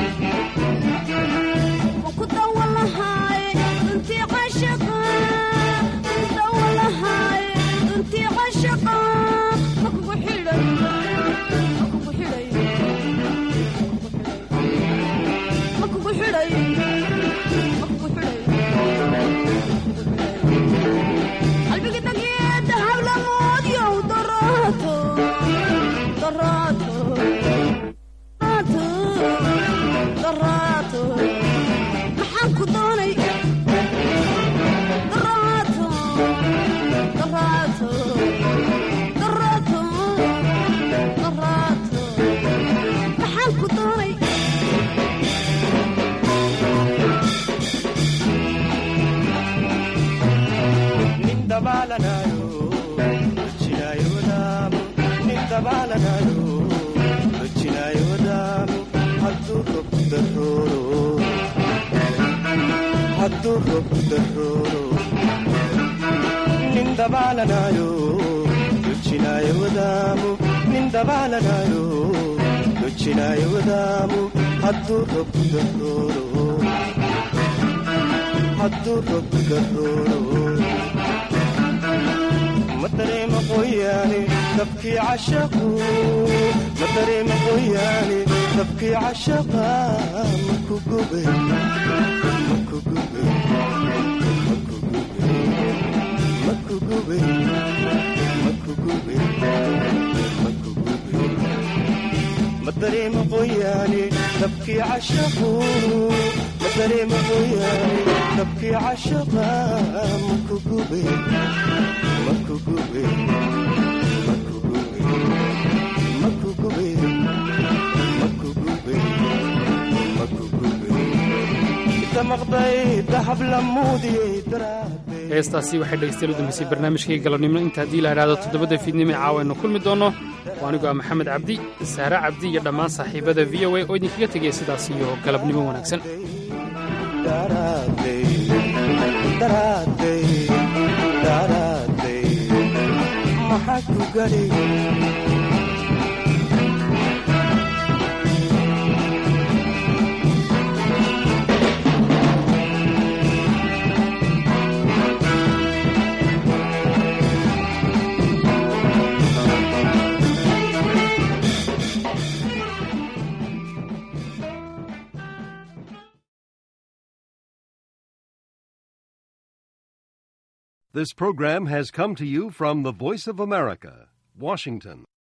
maxaan ku doonay daraato daraato daraato daraato maxaan ku doonay nin dabaalanayo rojinaayo wadaamu nin dabaalanayo rojinaayo wadaamu hadduu rob darooro hadduu rob darooro nin dabaalanayo rojinaayo wadaamu nin dabaalanayo rojinaayo wadaamu hadduu rob darooro hadduu rob darooro ma dareema qoyaane dabkii cashaqu ma dareema qoyaane dabkii cashaqa maku gube maku gube maku gube maku gube maku gube maku gube ma dareema qoyaane dabkii cashaqu ma dareema qoyaane dabkii cashaqa maku gube maku gube maku gube maku gube maku gube maku gube inta maqday dahab la muudiyey daraade heestaasi waxay dhegeystayaal u dambeysay barnaamijkii galabnimo inta haddii la idhaahdo toddobada fiidnimo ee caawa aynu kulmi doonno waa anigoo ah maxamed cabdi saare cabdi iyo dhammaan saaxiibada v o a oo idinkaga tegaya sidaas iyo galabnimo wanaagsan daraade daraade daraade maxaa ku gadhi This program has come to you from the Voice of America, Washington.